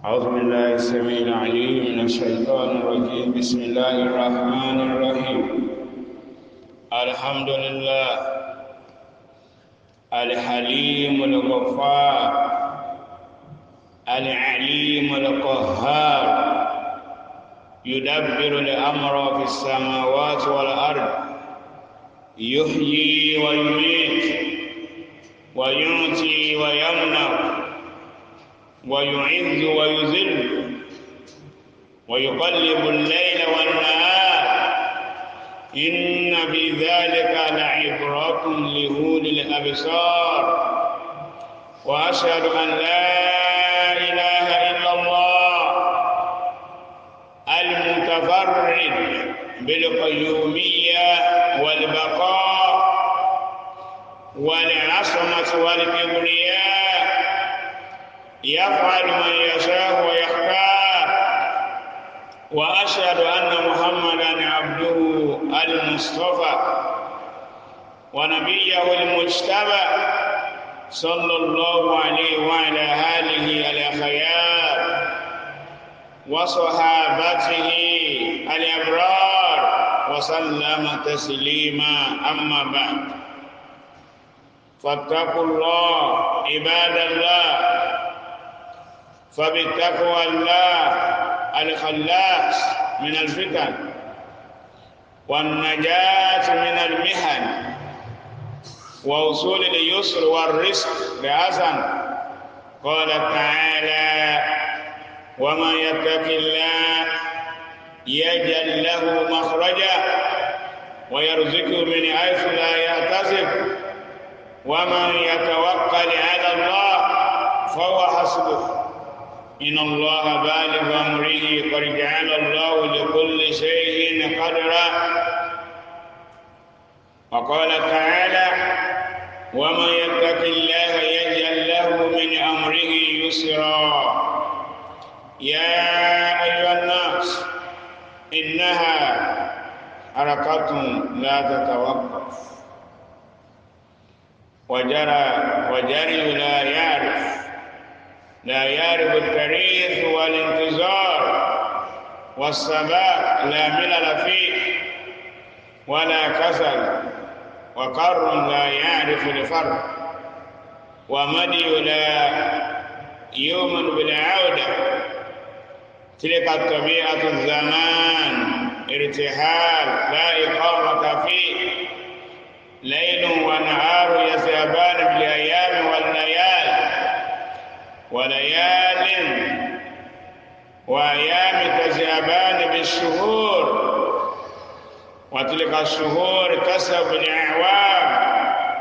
أعوذ بالله السميع العليم من الشيطان الرجيم بسم الله الرحمن الرحيم الحمد لله الحليم الغفار العليم القهار يدبر الأمر في السماوات والأرض يحيي ويميت ويعطي ويمنع ويعز ويذل ويقلب الليل والنهار إن في ذلك لعبرة لأولي الأبصار وأشهد أن لا إله إلا الله المتفرد بالقيومية والبقاء والعصمة والكبرياء يفعل من يشاء ويختار واشهد ان محمدا عبده المصطفى ونبيه المجتبى صلى الله عليه وعلى اله الاخيار وصحابته الابرار وسلم تسليما اما بعد فاتقوا الله عباد الله فبالتقوى الله الخلاص من الفتن والنجاة من المحن ووصول اليسر والرزق بحسن قال تعالى ومن يتق الله يجعل له مخرجا ويرزقه من حيث لا يحتسب ومن يتوكل على الله فهو حسبه إن الله بالغ أمره قد جعل الله لكل شيء قدرا وقال تعالى ومن يتق الله يجعل له من أمره يسرا يا أيها الناس إنها حركة لا تتوقف وجرى وجري لا يعرف لا يعرف التاريخ والانتظار والثبات لا ملل فيه ولا كسل وقر لا يعرف الفرق ومدي لا يؤمن بالعودة تلك الطبيعة الزمان ارتحال لا إقامة فيه ليل ونهار يذهبان بالأيام والليالي وليال وأيام تذهبان بالشهور وتلك الشهور تسب الأعوام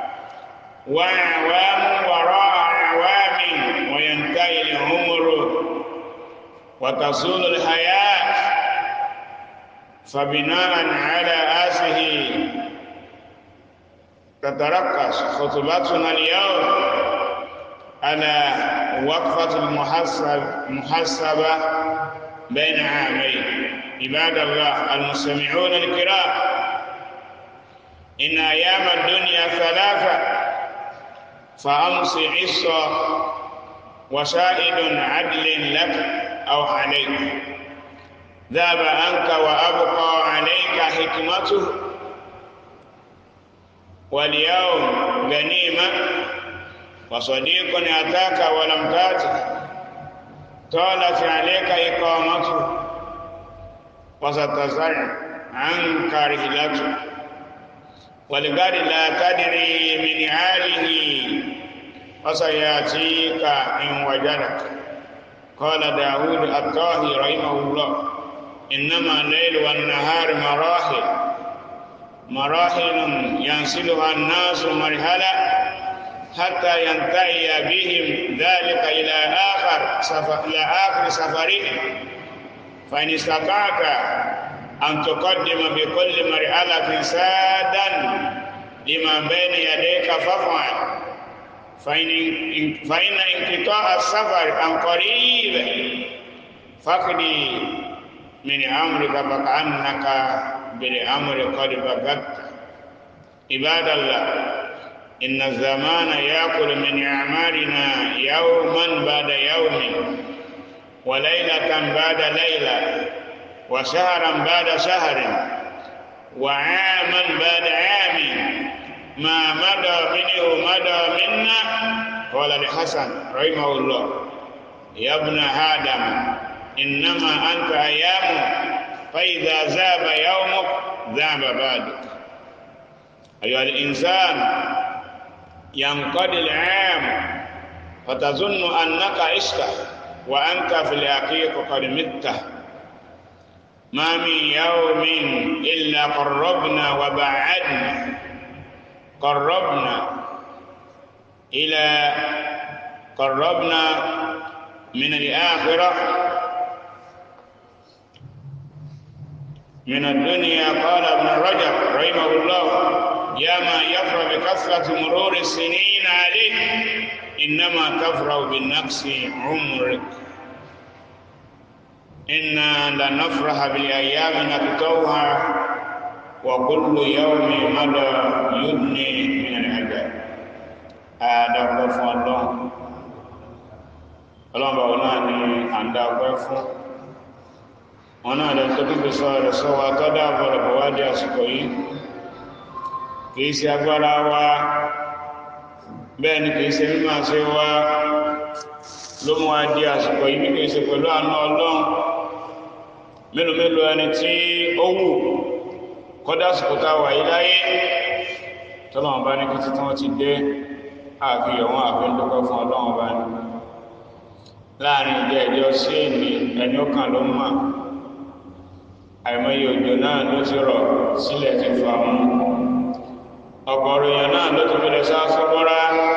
وأعوام وراء أعوام وينتهي العمر وتصول الحياة فبناء على آسه تتركز خطبتنا اليوم على وقفة المحسب المحسبة بين عامين عباد الله المستمعون الكرام إن أيام الدنيا ثلاثة فأمس عصا وشاهد عدل لك أو عليك ذهب عنك وأبقى عليك حكمته واليوم غنيمة وصديق أتاك ولم تأتك طالت عليك إقامته وستزر عنك رحلته ولقد لا تدري من حاله وسيأتيك إن وجدك قال داود الطاهي رحمه الله إنما الليل والنهار مراحل مراحل ينسلها الناس مرحلة حتى ينتهي بهم ذلك إلى آخر سفر إلى آخر سفرهم فإن استطعت أن تقدم بكل مرحلة سادا لما بين يديك فافعل فإن فإن انقطاع السفر عن قريب فقدي من أمرك فكأنك بالأمر قد بغت عباد الله إن الزمان يأكل من أعمالنا يوما بعد يوم وليلة بعد ليلة وشهرا بعد شهر وعاما بعد عام ما مدى منه مدى منا قال الحسن رحمه الله يا ابن آدم إنما أنت أيام فإذا ذهب يومك ذهب بعدك أيها الإنسان ينقضي العام فتظن أنك عشت وأنت في الحقيقة قد مت ما من يوم إلا قربنا وبعدنا قربنا إلى قربنا من الآخرة من الدنيا قال ابن رجب رحمه الله يا ما يفرح بكثرة مرور السنين عليك إنما تفرح بالنقص عمرك إنا لنفرح بالأيام نقطوها وكل يوم مدى يدني من العذاب هذا خوف الله ọlọ́run bá wọn náà ní àǹdá ọpẹ́ fún wọn náà lè tó dúpẹ́ sọ rẹ̀ sọ wa tó dáàbò rẹ̀ bọ̀ wá di àsìkò yìí kìí ṣe agbára wa bẹ́ẹ̀ ni kìí ṣe mímọ̀ ṣe wa ló mú wa di àsìkò yìí bí kìí ṣe pẹ̀lú àánú ọlọ́run mélòó mélòó ẹni tí ó wù kọ́dá àsìkò tá a wà yìí láyé tọ́lọ́run bá ní kí títí wọ́n ti dé àfihàn wọn àfi ń dúpẹ́ fún ọlọ́run bá ní láàrin ìjẹ́ ìjọ sí èmi ẹni ó kàn ló mọ̀ àìmọye òjò náà ló ti rọ̀ sílẹ̀ ti fà mú ọ̀gọ̀rọ̀ èèyàn náà ló ti fẹ́lẹ̀ sáásọ́gbọ́rá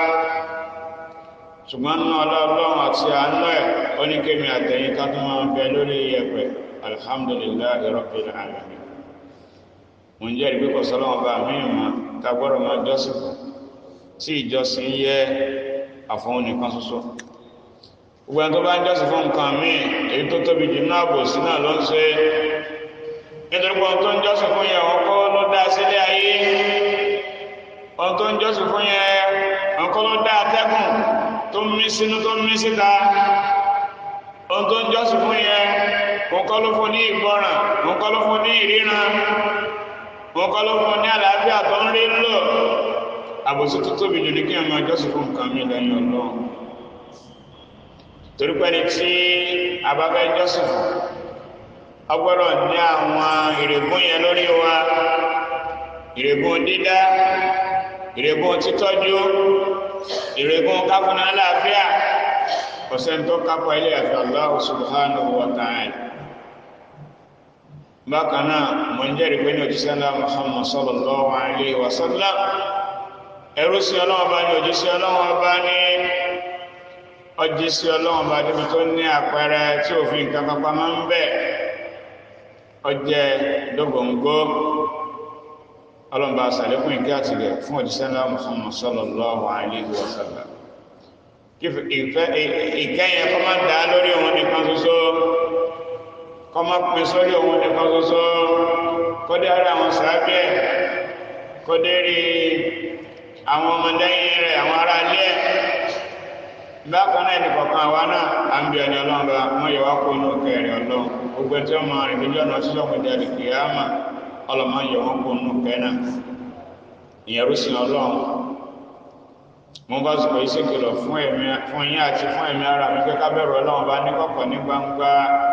ṣùgbọ́n náà ọlọ́run àti àánú ẹ̀ ó ní kémi àtẹ̀yìn ká tó máa ń bẹ lórí iyẹ̀pẹ̀ alhamdulillahi rabbil alamin mo ń jẹ́ ìgbé kọ̀sọ́lọ́wọ́n bá mí mọ́ ta gbọ́dọ̀ máa jọ́sìn fún tí ìjọsìn yẹ àfọwọ́n nìkan ṣoṣo gbogbo ẹni tó bá ń jọ́sìn fún nǹkan míì èyí tó tóbi jù náà bò sí náà ló ń ṣe nítorí pé ohun tó ń jọ́sìn fún yẹn ọkọ ló dá sílé ayé ohun tó ń jọ́sìn fún yẹn ọkọ ló dá atẹ́gùn tó ń mí sínú tó ń mí síta ohun tó ń jọ́sìn fún yẹn ọkọ ló fún ní ìgbọràn ọkọ ló fún ní ìríran ọkọ ló fún ní àlàáfíà tó ń rí lò àbòsí tó tóbi jù ní kí ẹ máa jọ́sìn fún nǹkan mi lẹ́yìn ọlọ́run torí pé ní tí abáfẹ́ jọ́sìn fún ọgbọ́dọ̀ ní àwọn ìrègùn yẹn lórí wa ìrègùn dídá ìrègùn títọ́jú ìrègùn káfúnà àlàáfíà ọ̀sẹ̀ tó kápọ̀ ilé àfi Allah subhanahu wa ta'ala bákan náà mo ń jẹ́rìí pé ní òjíṣẹ́ ńlá Muhammad sallallahu alayhi wa sallam ẹrú sí ọlọ́wọ́ bá ní òjíṣẹ́ ọlọ́wọ́ bá ní ọjí sí ọlọ́wọ́n bá débi tó ní àpẹẹrẹ tí òfin nǹkan pápá máa ń bẹ̀ ọjẹ́ dógóńgó ọlọ́mọba àṣàlékún ìkẹ́ àtìlẹ̀ fún òjíṣẹ́ ńlá Muhammad sallallahu alaihi wa sallam kí ìkẹyìn kọ́ máa dá lórí òun nìkan ṣoṣo kọ́ máa pín sórí òun nìkan ṣoṣo kọ́ dé ara àwọn sàábẹ́ kọ́ dé rí àwọn ọmọdéyìn rẹ̀ àwọn ará ilé ẹ̀ bákan náà ní kọ̀ọ̀kan àwa náà à ń bí ẹni ọlọ́run bá wọ́n yẹ wá kó inú kẹrin ọlọ́run gbogbo tí wọ́n máa rìn lójú ọ̀nà tí wọ́n gbẹ̀dẹ̀ àdìgbì yáàmà ọlọ́mọ yẹ wọ́n kó inú kẹ́ náà ìyẹn rúsìn ọlọ́run mo bá sọ yìí ṣèkìlọ̀ fún ẹ̀mí fún yín àti fún ẹ̀mí ara mi pé ká bẹ̀rù ọlọ́run bá ní kọ̀kọ̀ ní gbangba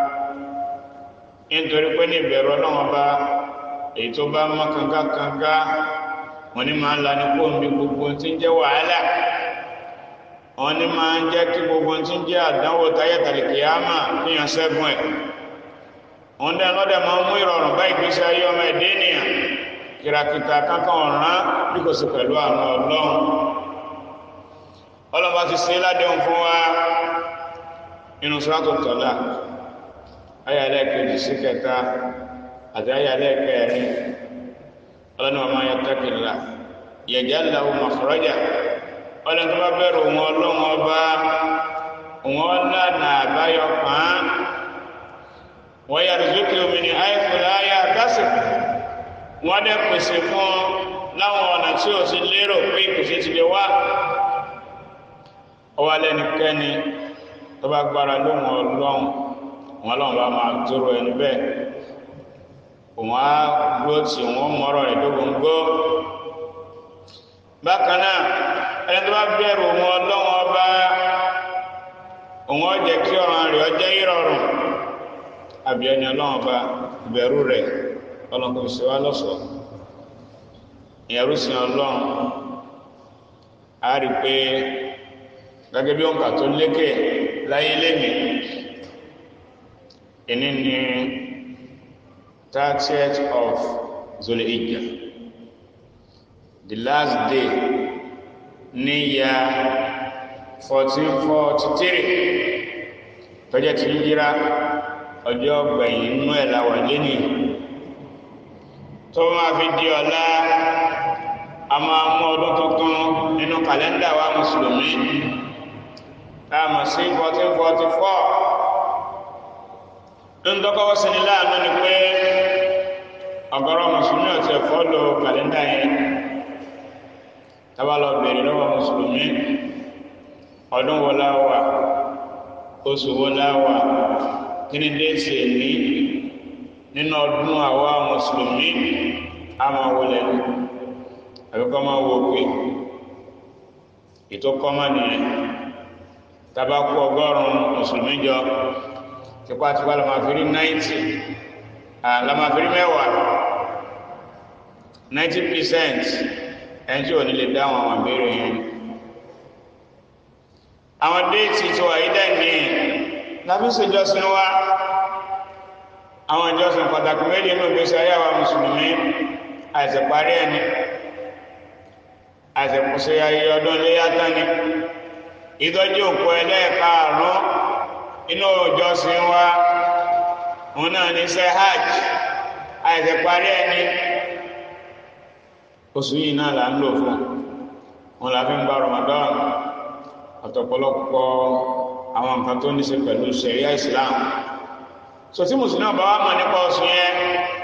nítorí pé ní ìbẹ̀rù ọlọ́run bá èyí tó bá mọ́ kanga kanga wọn ní máa ń lani kó omi gbogbo tí ń jẹ́ wàhálà wọn ní máa ń jẹ́ kí gbogbo tí ń jẹ́ àdánwò táyé tàlìkìyàmà níyàn sẹ́gun ẹ̀ wọn dẹ́ lọ́dẹ̀ máa ń mú ìrọ̀rùn bá ìgbésí ayé ọmọ ẹ̀dẹ́ ènìyàn kìràkìtà kankan ọ̀ràn bí kò sí pẹ̀lú àwọn ọlọ́run ọlọ́run bá ti ṣe ládéhùn fún wa inú sọ́tò tọ́lá ayàlẹ́ kejì sí kẹta àti ayàlẹ́ kẹrin ọlọ́run wa máa yẹ tẹ́kìlá yẹ̀jẹ̀ làwọn makhraja ọlọ́run tó bá bẹ̀rù wọn ọlọ́run ọba wọn lànà àbáyọ pàán wọ́n yà rìzókè omi ní àìkúlá ayé àkásì wọ́n dẹ̀ pèsè fún láwọn ọ̀nà tí ó ti lérò pé ìpèsè ti lè wá ọwọ́ lẹ́nikẹ́ni tó bá gbára lóhun ọlọ́run wọn ọlọ́run bá máa tóró ẹni bẹ́ẹ̀ òun á gbó tí wọn mọ́rọ̀ rẹ̀ lóhun gbó bákan náà ẹni tó bá bẹ̀rù wọn ọlọ́run ọba òun ó jẹ́ kí ọ̀ràn rẹ̀ ọjọ́ ìrọ̀rùn àbí ẹni ọlọ́run ọba ìbẹ̀rù rẹ̀ ọlọ́run kò sí wá lọ́sọ̀ọ́ ìyẹ̀rú sí ọlọ́run a rí pé gẹ́gẹ́ bí òǹkà tó lékè láyé lẹ́nì ìní ni 30th of Zulhijja the last day ní ya 1443 tọ́jẹ́ ti yíra ọjọ́ gbẹ̀yìn inú ẹ̀ láwà lẹ́nì tó máa fi di ọ̀la a máa mú ọdún tuntun nínú kàlẹ́ndà wa mùsùlùmí táàmù sí 1444 ń dọ́kọ́wọ́ sí ní láàánú ni pé ọ̀gọ̀rọ̀ mùsùlùmí ọ̀tí ẹ̀fọ́ lo kàlẹ́ndà yẹn tábà lọ bèèrè lọ́wọ́ mùsùlùmí ọdún wo la wà oṣù wo la wà kí ni déèsì ní nínú ọdún àwa mùsùlùmí a máa wọlé ní àbíkọ́ máa wo pé ètò kọ́mọ́ nìyẹn tàbá kú ọgọ́rùn-ún mùsùlùmí jọ tipátipá la máa fi rí náìtì la máa fi rí mẹ́wàá ninety percent ẹni tí ò ní lè dáhùn àwọn àbẹ̀rẹ̀ yẹn àwọn déètì tí wà yí dẹ́ni lábí ṣèjọsìn wa àwọn ìjọsìn pàtàkì méjì nínú ìgbésí ayé àwọn mùsùlùmí àìsàn parí ẹni àìsẹ̀kùsẹ̀ ayé ọdún iléyá tání ìtọ́jú òkú ẹlẹ́ẹ̀kaàrún inú ìjọsìn wa òun náà ní ṣe hajj àìsẹ̀parí ẹni oṣù yìí náà là ń lò fún wọn là fi ń gba Ramadan ọ̀tọ̀pọ̀lọpọ̀ àwọn nǹkan tó ní ṣe pẹ̀lú ṣẹ̀ríà Islam so tí mùsùlùmí bá wà mọ̀ nípa oṣù yẹn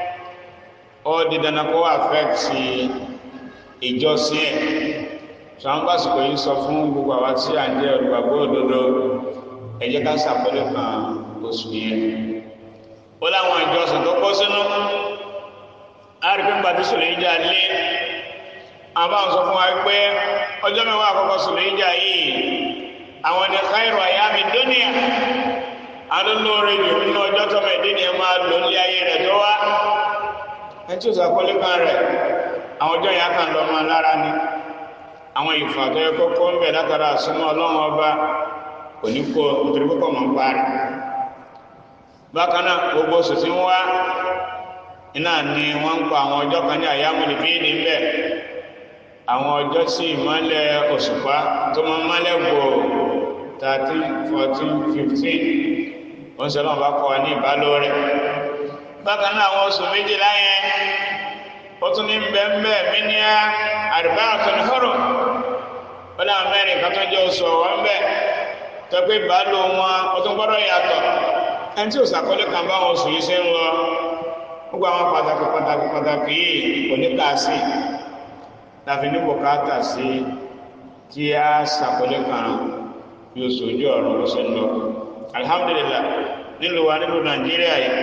ó di dandan kó affect ìjọsìn ẹ̀ ṣàwọn pàṣípò yìí sọ fún gbogbo àwa tí à ń jẹ́ olùgbàgbọ́ òdodo ẹ jẹ́ ká ṣàpẹẹrẹ kan oṣù yẹn ó láwọn ìjọsìn tó kó sínú àrífín gbàdí sùlẹ̀ ìjà lé àwọn bá ń sọ fún wa pé ọjọ́ mẹ́wàá àkọ́kọ́ sùlẹ̀ ìjà yìí àwọn ní káìrò àyàmì dúnìyà alólóore jù nínú ọjọ́ tọ́mọ ìdíni máa lò ní ayé rẹ̀ tó wá ẹ tí ó sàkólé kan rẹ̀ àwọn ọjọ́ yẹn kàn lọ máa lára ni àwọn ìfà tó yẹ kókó ń bẹ látara àsúnmọ́ ọlọ́run ọba kò ní kó nítorí púpọ̀ mọ́ ń parí bákan náà gbogbo oṣù tí ń wá iná ni wọ́n ń pa àwọn ọjọ́ kan ní àyámúlì bíìdì ńbẹ àwọn ọjọ́ tí ìmọ́lẹ̀ òṣùpá tó máa ń mọ́lẹ̀ gbò thirteen fourteen fifteen wọ́n sọ lọ́wọ́ bá kọ́ wa ní ìbálòrẹ̀ bákan náà àwọn oṣù méjìlá yẹn ó tún ní bẹ́ẹ̀nbẹ́ mí ní àdìbá àtúnhóró ó láwọn mẹ́rin kan tó jẹ́ oṣù ọ̀wọ́ ńbẹ́ tó pé ìbálò wọn ó tún gbọ́dọ̀ yàtọ̀ ẹni tí ò sàkọlé kan bá wọn oṣù yìí ṣe ń lọ gbogbo àwọn pàtàkì pàtàkì pàtàkì yìí kò ní kà sí tàbí ní bùkátà sí kí a sàkọlé kan bí oṣù ojú ọ̀run ló ṣe ń lọ alhamdulillah nílùú wa nílùú nàìjíríà yìí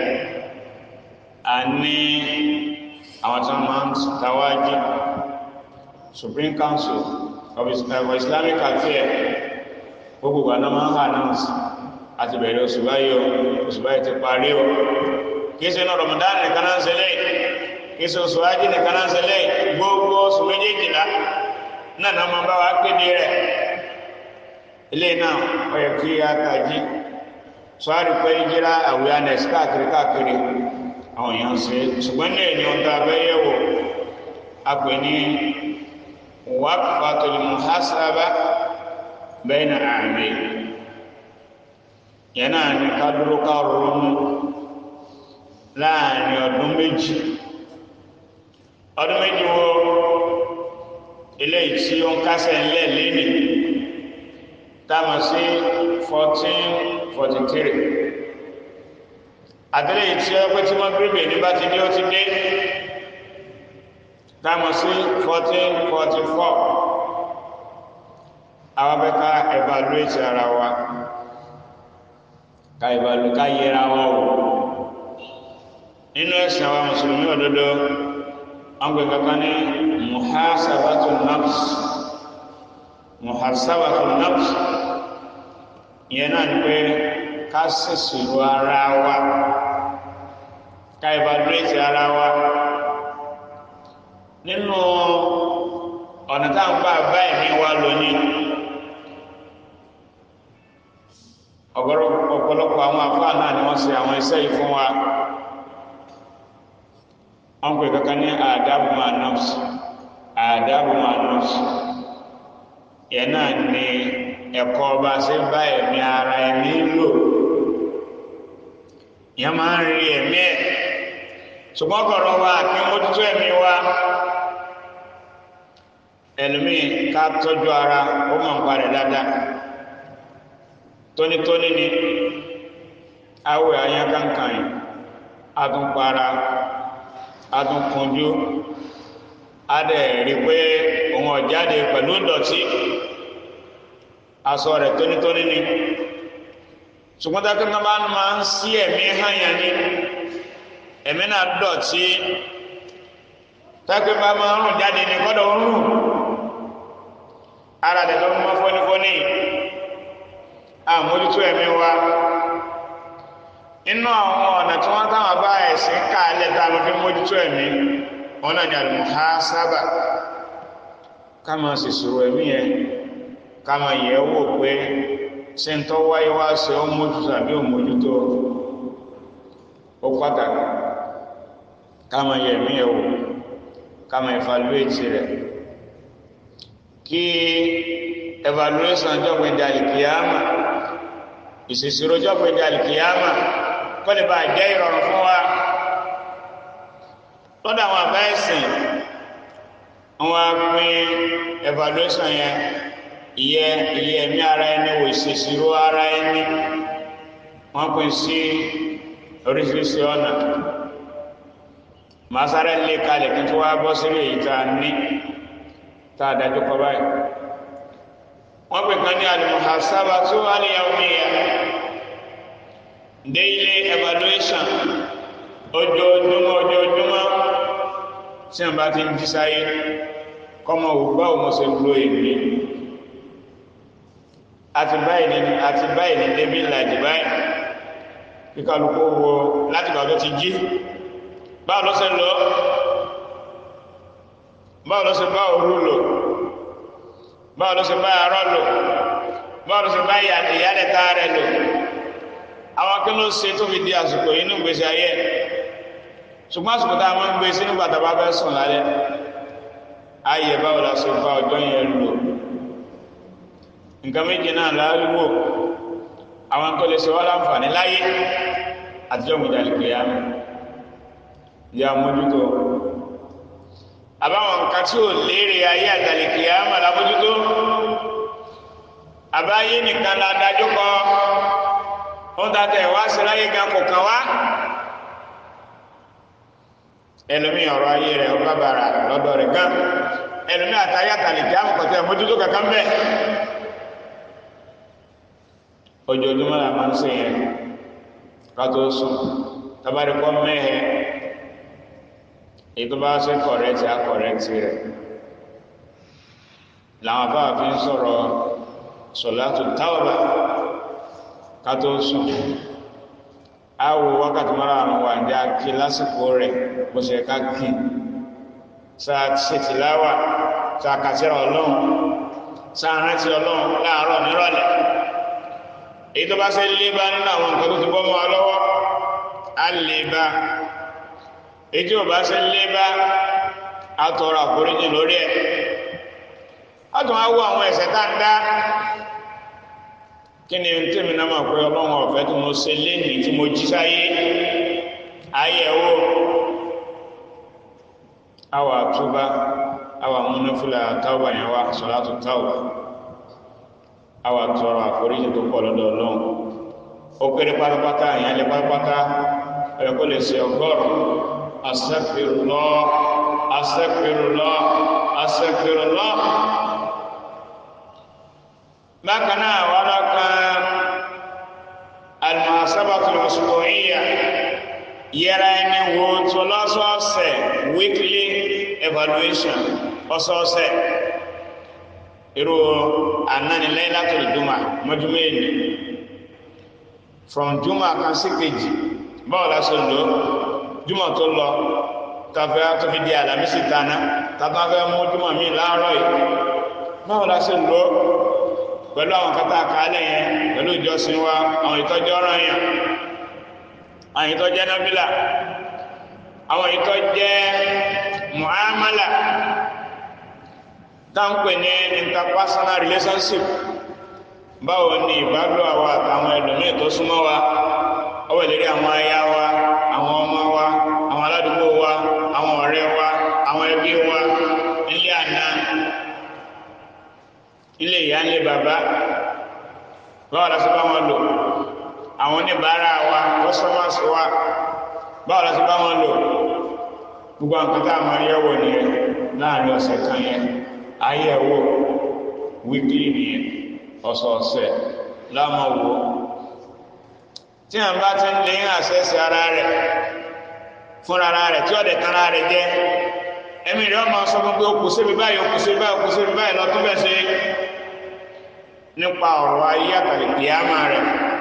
a ní àwọn tí wọ́n máa ń tawájú supreme council of islamic affairs gbogbo wa náà máa ń announce àti bẹ̀rẹ̀ oṣù báyìí o oṣù báyìí ti parí o kìí ṣe náà ramadan nìkan náà ń ṣẹlẹ̀ kìí ṣe oṣù ajé nìkan náà ń ṣẹlẹ̀ gbogbo oṣù méjèèjìlá náà náà máa bá wa kéde rẹ̀ ilé náà ó yẹ kí a tají sọ́ọ́rì pé ìjìlá awareness káàkiri káàkiri àwọn èèyàn ṣe ṣùgbọ́n ní ẹ̀yìn ọ̀tá abẹ́yẹ̀wò a pè ní waqfatul muhasaba bayna àmì yẹn náà ní ká dúró ká ronú láàrin ọdún méjì ọdún méjì wo eléyìí tí ó ń kásẹ̀ ńlẹ̀ lẹ́nì táwọn sí fourteen forty three àtẹ́lẹ̀ yìí tí ó pẹ́ tí wọ́n gírígbè ní bá ti dé ó ti dé táwọn sí fourteen forty four àwọn abẹ́ká evaluate ara wa ká ìbàlù ká yẹra wa wò nínú ẹ̀sìn àwọn mùsùlùmí òdodo wọn gbé kankan ní muhasabatu nafs muhasabatu nafs ìyẹn náà ni pé ká ṣèṣirò ara wa ká evaluate ara wa nínú ọ̀nà tá à ń bá bá ẹ̀mí wa lónìí ọ̀pọ̀lọpọ̀ àwọn àfáà náà ni wọ́n ṣe àwọn iṣẹ́ yìí fún wa wọ́n pè kankan ní àdábù máa nọ́ọ̀sì àdábù máa nọ́ọ̀sì yẹn náà ni ẹ̀kọ́ ọba ṣe bá ẹ̀mí ara ẹ̀mí lò yẹn máa ń rí ẹ̀mí ẹ̀ ṣùgbọ́n kọ̀ọ̀rọ̀ wa kí mójútó ẹ̀mí wa ẹlòmíì ká tọ́jú ara ó mọ̀ nípa rẹ̀ dáadáa tónítóní ni awẹ ayákankan yìí adúnpara adúnkunjú adẹ rí pé òun ọ̀jáde pẹ̀lú dọ̀tí aṣọ rẹ̀ tónítóní ni ṣùgbọ́n tá a kí n bá máa ń sí ẹ̀mí hànyà ni ẹ̀mí náà dọ̀tí tákì bá máa ń rùn jáde ní kọ́dọ̀ ń rùn ara rẹ̀ ló ń mọ́ fọ́nífọ́ní àmójútó ẹ̀mí wa inú àwọn ọ̀nà tí wọ́n táwọn bá ẹ̀sìn káàlẹ̀ tá a lọ fi mójútó ẹ̀mí wọn náà ní al-muhasaba ká máa sì sọ̀rọ̀ ẹ̀mí yẹn ká máa yẹ̀ wò pé ṣé ń tọ́ wáyé wá ṣe ó mójútó àbí ó mójútó ó pàtàkì ká máa yẹ̀ ẹ̀mí yẹn wò ká máa evaluate rẹ̀ kí evaluation jọ́gbìn di alikiyama ìṣèṣirò jọ́gbìn di alikiyama kó lè bá jẹ́ ìrọ̀rùn fún wa lọ́dọ̀ àwọn àbá ẹ̀sìn wọn á pín evaluation yẹn ìyẹ ìyẹ ẹ̀mí ara ẹni wò ìṣèṣirò ara ẹni wọ́n pín sí oríṣiríṣi ọ̀nà màá sáré lé kalẹ̀ kí n tó wá bọ́ sílé èyí tá a ní tá a dájú kọ báyìí wọ́n pè kan ní al-muhasabatu al-yawmiyya daily evaluation ojoojúmọ́ ojoojúmọ́ tí wọ́n bá ti ń jí sáyé kọ́mọ ògbà òun ṣe lo èmi àti báyìí ní àti báyìí ní débi ìlàjì báyìí kíkàlùkù wo láti bàbá ti jí báwo ló ṣe lọ báwo ló ṣe bá òru lò báwo ló ṣe bá arọ lò báwo ló ṣe bá ìyálẹ̀ tá rẹ̀ lò àwọn kí ló ṣe tó fi di àsìkò yìí ní ìgbésí ayé ṣùgbọ́n àsìkò tá a máa ń gbé sí nígbà tá a bá fẹ́ sùn lálẹ́ ayé báwo la ṣe bá ọjọ́ yẹn lò nǹkan méjì náà láwíwò àwọn tó lè ṣe wá láǹfààní láyé àtijọ́ ìgbìdàlùkè yá mi ya mójútó àbáwọn nǹkan tí ò léèrè ayé àtàlìkì àmà lámójútó àbáyé nìkan la dájú kọ wọn tàtẹ wá sí láyé gan kò kàn wá ẹlòmí ọ̀rọ̀ ayé rẹ̀ ọba bàrà lọ́dọ̀ rẹ̀ gan ẹlòmí àtàyé àtàlìkì àmà kọtẹ mójútó kankan bẹ ojoojúmọ́ la máa ń ṣe yẹn ká tó sùn tabari kọ mẹhẹ ètò bá ṣe kọrẹtì akọrẹtì rẹ làwọn bá fi ń sọ̀rọ̀ sọlátù táwọbà kátó sùn àwò wákàtí márùn wà ní akí lásìkò rẹ bó ṣe ká kí sáà ṣètìláwà sáà kàṣẹrọ Ọlọ́run sáà rántí Ọlọ́run láàárọ̀ nírọ̀lẹ́ èyí tó bá ṣe lé bá nínú àwọn nǹkan tó ti bọ́ mọ́ wa lọ́wọ́ á lè bá ètí ò bá ṣe lé bá àtọrọ àforíjì lórí ẹ̀ a tún á wọ àwọn ẹ̀ṣẹ̀ tá ń dá kí ni tèmi náà mọ̀ pé ọlọ́run ọ̀fẹ́ tí mo ṣe léyìn tí mo jí sáyé ayẹ̀wò àwọ̀ àtúbá àwọ̀ àmúnáfílà táwà yẹn wá sọ̀látù táwà àwọ̀ àtọrọ àforíjì tó pọ̀ lọ́dọ̀ ọlọ́run ó kéré pátápátá ìyẹn lé pátápátá ẹ̀ kó lè ṣe ọgọ́rùn-ún astaghfirullah astaghfirullah astaghfirullah bákan náà wọ́n lọ kan yẹra ẹni wo tó lọ́sọ̀ọ̀sẹ̀ weekly evaluation ọ̀sọ̀ọ̀sẹ̀ irú anánilẹ́yìn láti ìdúmà mọ́júmọ́ èlì from juma kan sí kejì báwo la ṣe lò juma tó lọ tàbí àtúnfi di àlàmísì tàná tàbí àfẹ́ mú juma míì láàárọ̀ yìí báwo la ṣe lò pẹ̀lú àwọn kata àkàálẹ̀ yẹn pẹ̀lú ìjọsìn wa àwọn ìtọ́jú ọ̀ràn yẹn àwọn ìtọ́jú nábìlà àwọn ìtọ́jú muamala táǹpẹ̀ ní interpersonal relationship báwo ni ìbálò àwa àtàwọn ẹlòmíì tó súnmọ́ wa ọwọ́ ìlérí àwọn aya wa àwọn ọmọ wa àwọn aládùúgbò wa àwọn ọ̀rẹ́ wa àwọn ẹbí wa ilé àná ilé ìyá ilé bàbá báwo la ṣe bá wọn lò àwọn oníbàárà wa customers wa báwo la ṣe bá wọn lò gbogbo àwọn kan tá a máa yẹ̀wò nìyẹn láàrin ọ̀sẹ̀ kan yẹn ayẹ̀wò weekly nìyẹn ọ̀sọ̀ọ̀sẹ̀ lámọ̀wò tí a bá ti ń lè ń àṣẹ́sì ara rẹ̀ fún ara rẹ̀ tí ọ̀dẹ̀ tán ara rẹ̀ jẹ́ ẹ̀mí rẹ̀ ọmọ sọ fún pé ó kù síbi báyìí ó kù síbi báyìí ó kù síbi báyìí lọ́tún bẹ́ẹ̀ ṣe nípa ọ̀rọ̀ ayé àtàlẹ̀ kìámà rẹ̀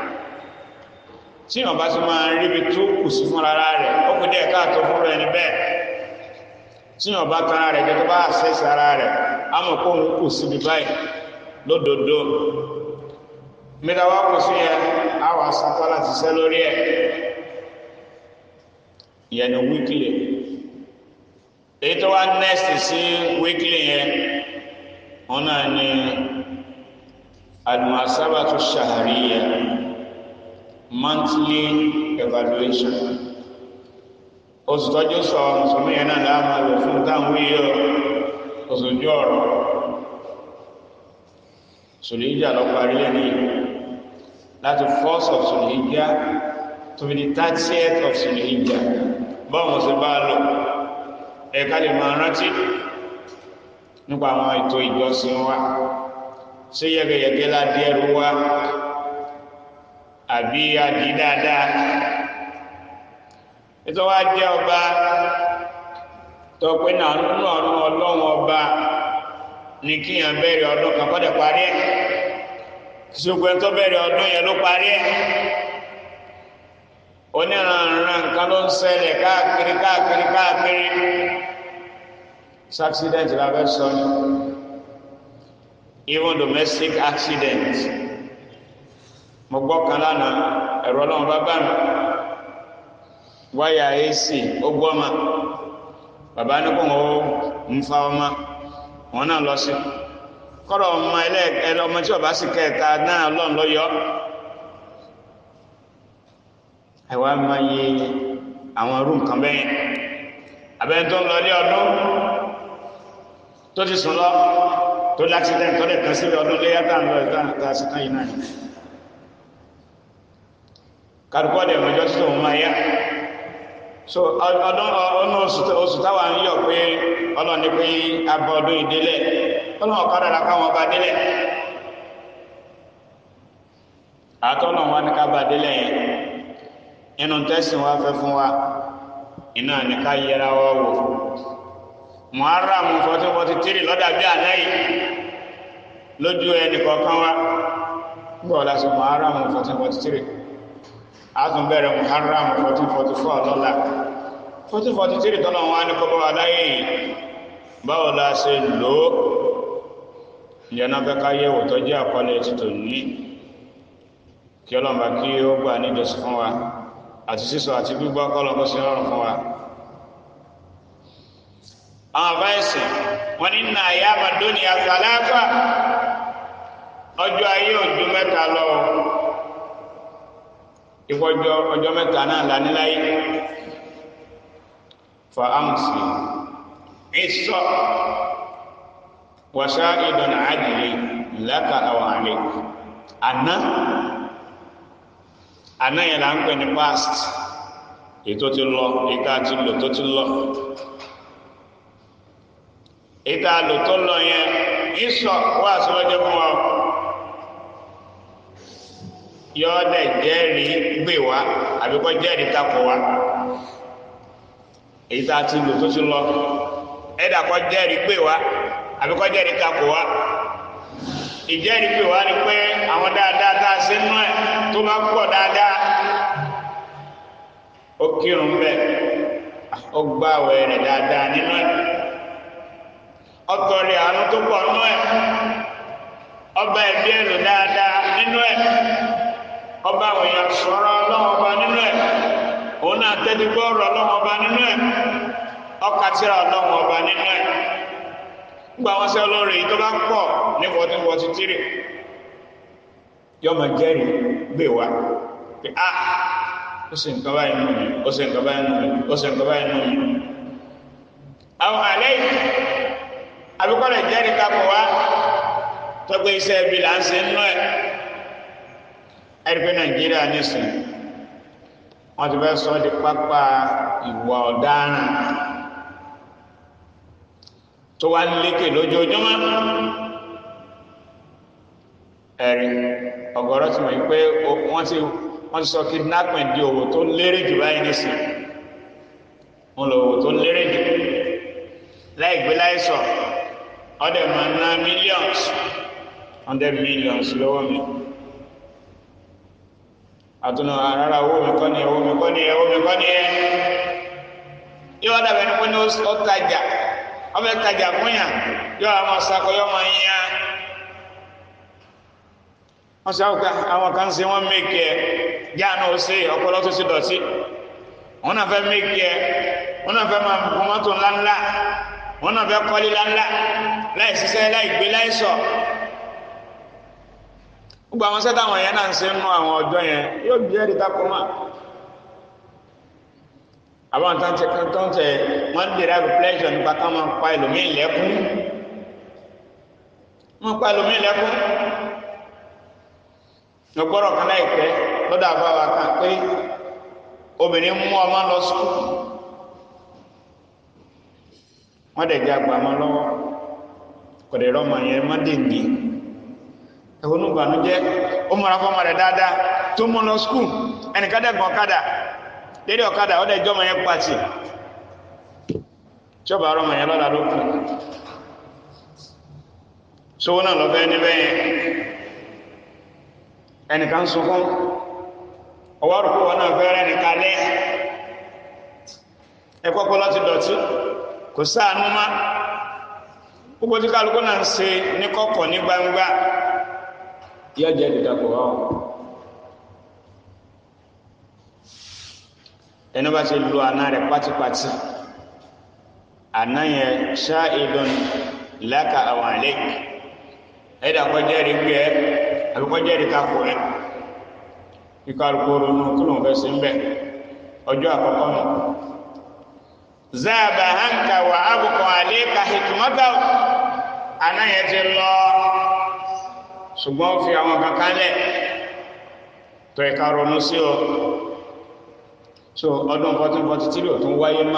tí wọn bá ti máa ríbi tó kù sí fún ara rẹ̀ ó kù díẹ̀ káàtó fún rẹ̀ ní bẹ́ẹ̀ tí wọn bá tán ara rẹ̀ jẹ́ tó bá àṣẹ́sì ara rẹ̀ á mọ̀ kó òun kù síbi báyìí lódodo mẹ́tàwá kò sí ẹ àwọn asapá láti ṣẹ́ lórí ẹ̀ ìyẹn ni wíkìlì èyí tó wá next sí wíkìlì yẹn wọn náà ní al-muhasabatu shahriya monthly evaluation oṣù tọ́jú sọ mùsùlùmí yẹn náà láàmà lò fún táwọn wíyọ oṣù ojú ọ̀rọ̀ sùlìjà lọ parí lẹ́nu yìí láti first of sùlìjà to be the thirtieth of sùlìjà báwọn ṣe bá lọ ẹ̀ka lè máa rántí nípa àwọn ètò ìjọsìn wa ṣé yẹgẹyẹgẹ ládé ẹrú wa àbí adì dáadáa ètò wa jẹ́ ọba tọpẹ́ náà nínú ọ̀run ọlọ́run ọba ní kíyàn bẹ̀rẹ̀ ọdún kan kọ́dẹ̀ parí ẹ̀ ṣùgbọ́n ẹni tó bẹ̀rẹ̀ ọdún yẹn ló parí ẹ̀ oníranran nǹkan ló ń ṣẹlẹ̀ káàkiri káàkiri káàkiri accident la fẹ́ sọ ni even domestic accident mo gbọ́ kan lánàá ẹ̀rọ ọlọ́run bá bá mi wáyà ac ó gbọ́ ma bàbá ní kò wọ́n ń fa ọmọ wọn náà lọ sí kọ́rọ̀ ọmọ ẹlẹ́ ọmọ tí ọba sì kẹta náà lọ́n lọ yọ àìwá máa yẹ àwọn irú nǹkan bẹ́yẹn abẹ́ni tó ń lọ ilé ọdún tó ti sùn lọ tó láksidẹ̀ntì tó lè tán síbi ọdún léyà tá à ń lọ ìta àti àṣetán yìí náà kárùkọ́ dẹ̀ mọ́jọ́ tí tòun máa yá so ọdún ọdún oṣù táwa ń yọ pé ọlọ́ni pé abọ́ ọdún ìdílẹ̀ ọlọ́run ọ̀kadà la káwọn ọba délẹ̀ àtọ́nà wa ní ká bá délẹ̀ yẹn inú tẹ́sìn wa fẹ́ fún wa iná ní ká yẹra wa wò muharram fourteen forty three lọ́dà bí àná yìí lójú ẹnì kọ̀ọ̀kan wa gbọ́ la sí muharram fourteen forty three àtún bẹ̀rẹ̀ muharram fourteen forty four lọ́la fourteen forty three tọ́nà wa ní kọ́ bá wa láyé yìí báwo la ṣe lò ó ìyẹnà fẹ́ ká yẹ̀wò tó jẹ́ àkọlé títò ní kí ọlọ́mà kí ó gbà níjọsí fún wa àti sísọ àti gbígbọ́ kọ́lọ́kọ́ sí ọrùn fún wa àwọn àbáyẹsì wọn ní nà ayé àmàdóni àtàláfà ọjọ́ ayé òjú mẹ́ta lọ ìfọjọ́ ọjọ́ mẹ́ta náà láníláyé fa amsi ìsọ wàṣá ìdọ̀n àdìlẹ̀ láka àwọn àlẹ́ àná àná yẹn là ń pè ní past ètò ti lọ ètò àti lò tó ti lọ ètò àlò tó lọ yẹn ìsọ wà síwájú fún wa yọ ọ́ dẹ̀ jẹ́rìí gbè wá àbíkọ́ jẹ́rìí takò wá èyí tá a ti lò tó ti lọ ẹ̀dà kọ́ jẹ́rìí pé wá àbí kọ́ jẹ́rìí takò wá ìjẹ́rìí pé wá ni pé àwọn dáadáa tá a ṣe nú ẹ̀ tó bá pọ̀ dáadáa ó kírun bẹ́ẹ̀ ó gbá àwẹ̀ rẹ̀ dáadáa nínú ẹ̀ ọtọ̀ rẹ̀ àánú tó pọ̀ nú ẹ̀ ọba ẹ̀bí ẹ̀ lò dáadáa nínú ẹ̀ ọba àwọn èèyàn sọ̀rọ̀ ọlọ́wọ́ ọba nínú ẹ̀ òun náà tẹ́tí gbọ́ ọ̀rọ̀ ọlọ́wọ́ ọba nínú ẹ̀ ọkàtìrà ọlọ́wọ́ ọba nínú ẹ̀ gbogbo àwọn sẹ́ olóore yìí tó bá pọ̀ ní fourteen forty three yọmọ jẹ́rìí gbé wa pé a ó sì nǹkan báyìí nù mí ó sì nǹkan báyìí nù mí ó sì nǹkan báyìí nù mí. àwọn àlẹ́ yìí àbíkọ́lẹ̀ jẹ́rìí kakọ̀ wá tọ́gbẹ́ iṣẹ́ ibi là ń ṣe nínú ẹ̀ ẹ̀rí pé nàìjíríà nísìnyí wọ́n ti fẹ́ sọ ọ́ di pápá ìwà ọ̀daràn tó wá lékè lójoojúmọ́ ẹ̀rí ọ̀gọ̀rọ̀ ti mọ̀ yí pé wọ́n ti wọ́n ti sọ kidnapping di òwò tó lérè jù báyìí nísìn wọ́n lọ òwò tó lérè jù láì gbé láì sọ ọdẹ máa ná millions hundred millions lọ́wọ́ mi àtúnú rárá owó mi kọ́ ni owó mi kọ́ ni owó mi kọ́ ni ẹ yóò dàbẹ̀ ní pé ní ó tajà ọmọ ìtajà fún yàn yọ àwọn ọ̀sàkọ yọ ọmọ yíyá wọ́n sọ àwọn àwọn kan ṣe wọ́n méèkì ẹ̀ jáàánú ó ṣe ọpọlọ tó ti dọ̀tí wọ́n náà fẹ́ méèkì ẹ̀ wọ́n náà fẹ́ máa bu mọ́tò ńláńlá wọ́n náà fẹ́ kọ́lé ńláńlá láì ṣiṣẹ́ láì gbé láì sọ gbogbo àwọn sẹ́tà àwọn yẹn náà ń ṣe nú àwọn ọjọ́ yẹn yóò bí ẹ̀rí takoma àwọn tó ń tẹ tó ń tẹ wọn derive pleasure nípa ká máa pa ẹlòmíì lẹ́kún wọn pa ẹlòmíì lẹ́kún lọ́gbọ́rọ̀ kan láìpẹ́ lọ́dọ̀ àbáwá kan pé obìnrin mú ọmọ lọ sùkúl wọ́n dẹ̀ jẹ́ àgbà ọmọ lọ́wọ́ kò dẹ̀ rọ́mọ yẹn má dèndé ẹ̀wọ̀n ní ìbànújẹ́ ó mọ̀ra fọ́mọ rẹ̀ dáadáa tó mú lọ sùkúl ẹnìkan dẹ̀gbọ́n ọ̀kadà lédè ọ̀kadà ọ̀dẹ̀ ìjọba yẹn pàtì tíọba ọrọ̀ mọ̀yẹn lọ́la ló kù sówó náà lọ fẹ́ níbẹ̀ yẹn ẹnìkan ń sunkún ọwọ́ rò pé wọn náà fẹ́ rẹ́ nìkan lẹ́ ẹ kọ́kọ́ láti dọ̀tí kò sáànú má gbogbo tí kálukú náà ń ṣe ní kọ̀kọ̀ ní gbangba yóò jẹ́ dídàpọ̀ wá o. ẹni bá ti lu àná rẹ̀ pátípátí àná yẹn ṣá ìdán láka àwọn àlẹ́ ẹ̀dá kọjá rí gbé ẹ àbí kọjá rí kakọ ẹ kíkọ alukóró nù kí lóun fẹ́ sí ń bẹ̀ ọjọ́ àkọ́kọ́ nù. zaaba hanka wà ábùkọ̀ àlẹ́ ka hikmata àná yẹn ti lọ ṣùgbọ́n ó fi àwọn kankan lẹ̀ tó ẹ̀ka ronú sí o so ọdún fourteen forty three ò tún wáyé má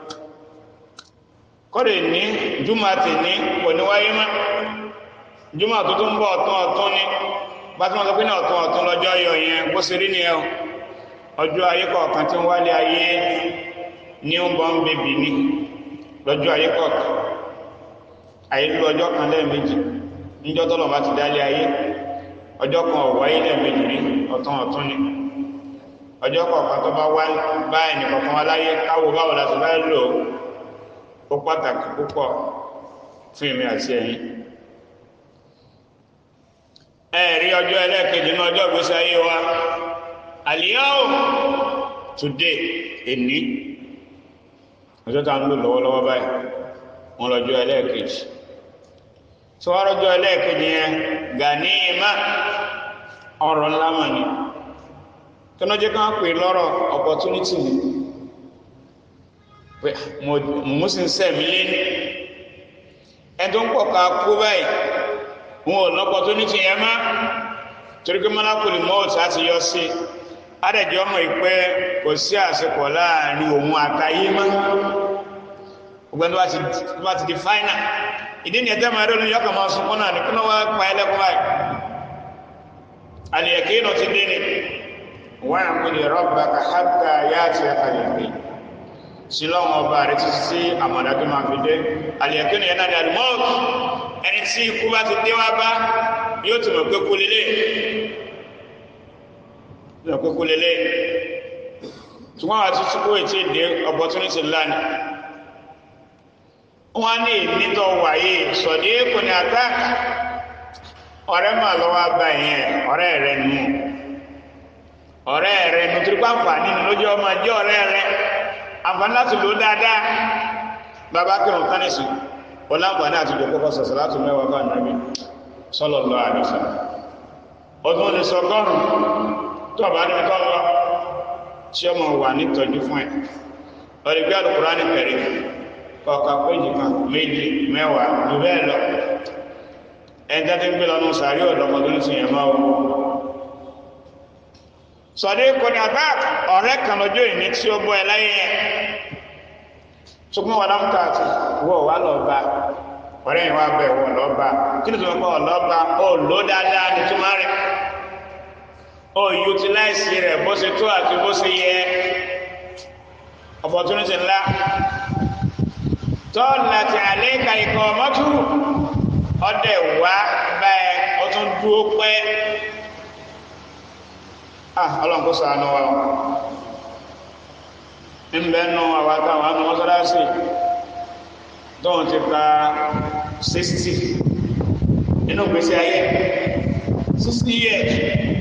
kọ́dẹ̀ ní júmọ̀ tì ní kò ní wáyé má júmọ̀ tó tún bọ̀ ọ̀tún ọ̀tún ní gbátúmọ̀ tó pín ní ọ̀tún ọ̀tún lọ́jọ́ yọ yẹn bó ṣe rí nìyẹn ọjọ́ ayé kọ̀ọ̀kan tí ń wálé ayé newborn baby ní lọ́jọ́ ayé kọ̀ọ̀kan ayé lu ọjọ́ kan lẹ́ẹ̀mejì níjọ́ tọ́lọ̀ bá ti dálé ayé ọjọ́ kan ò wáyé lẹ́ẹ̀mejì rí ọ̀tún ọ̀tún ní ọjọ́ kọ̀ọ̀kan tó bá wá bá ẹnì kọ̀ọ̀kan wá láyé káwọ báwo la ti bá lò ó pàtàkì púpọ̀ fún èmi àti ẹ̀yin ẹ̀rí ọjọ́ ẹlẹ́ẹ̀kejì ní ọjọ́ ìgbésí ayé wa àlìyáwó today èní ọjọ́ tá ń lò lọ́wọ́lọ́wọ́ báyìí wọn lọ́jọ́ ẹlẹ́ẹ̀kejì tí wọ́n rọ́jọ́ ẹlẹ́ẹ̀kejì yẹn gàníìmá ọ̀rọ̀ ńlá mà ní tọ́nà jẹ́ ká pè lọ́rọ̀ opportunity ni pé mo sì ń sẹ̀mí lẹ́nu ẹni tó ń pọ̀ ká kú báyìí wọn ò lọ́pọ̀ tó ní ti yẹn má torí pé mọ́lákùnrin mọ́ọ̀tì láti yọ sí adẹ̀jọ́ mọ̀ pé kò sí àsìkò láàrin òun àtayé mọ́ ọgbẹ́ni tó bá ti di fáínà ìdí ni ẹ̀tẹ́ máa rí olóyún ọkọ̀ máa sunkún náà ní kí wọ́n wá pa ẹlẹ́kùn báyìí àlìyẹ̀kí inú ti dé ni wọ́n á pè ní rọ́bà ká hàtà yá àti ẹ̀ka lè pè sí lọ́wọ́ ọba rẹ̀ títí sí àmọ̀dájú máa fi dé àlìyàkínú yẹn náà ni àlùmọ́ọ̀kì ẹni tí ikú bá ti dé wá bá yóò ti mọ̀ pé kú lélẹ̀ yóò pé kú lélẹ̀ ṣùgbọ́n àti tukú ètí ìdè opportunity lánàá wọ́n ní ìnítọ̀ wáyé sọ̀dí kò ní àtàkà ọ̀rẹ́ máa lọ́wọ́ bá yẹn ọ̀rẹ́ rẹ̀ nù ọ̀rẹ́ rẹ̀ nù tó bá fà nínú lójú ọmọ jẹ́ ọ̀rẹ́ rẹ̀ àǹfààní láti lò dáadáa bàbá kírun tánìsì ọlágbàdá àti ìjọkọ́kọ́ sọ̀sọ̀ láti mẹ́wàá bá nàbí sallallahu alaihi wasallam ọdún lè sọ gọ́rùn tó bá ní kọ́ lọ tí ọmọ wà nítọ́jú fún ẹ̀ ọ̀rẹ́gbẹ́ Al-Qur'ani Karim kọ̀ọ̀kà péjì kan méjì mẹ́wàá jù bẹ́ẹ̀ lọ ẹ̀ńtẹ́ tí ń gbé lọ́nà sàárì ọ̀dọ́mọdún ní sìnyẹn máa wọ́n sọ̀dí kọ́ni àbá ọ̀rẹ́ kan lọ́jọ́ ìní tí ó bọ́ ẹ láyé yẹn ṣùgbọ́n wọn náà ká àti wọ́ wà lọ́ba ọ̀rẹ́ yìí wá bẹ̀ wọ́n lọ́ba kí ni tó ń kọ́ ọ̀lọ́ba ó lò dáadáa ní túmọ̀ rẹ̀ ó utilize rẹ̀ bó ṣe tó àti bó ṣe yẹ opportunity ńlá tọ́ọ̀lá ti àlẹ́ ka ikọ̀ mọ́tò ọdẹ wá báyẹ ó tún dúró pẹ́ ah ọlọ́run kó ṣàánú wa ń bẹ́ nù àwọn àtàwọn àánú mọ́sálásì tóun ti ka sixty nínú gbèsè ayé sixty years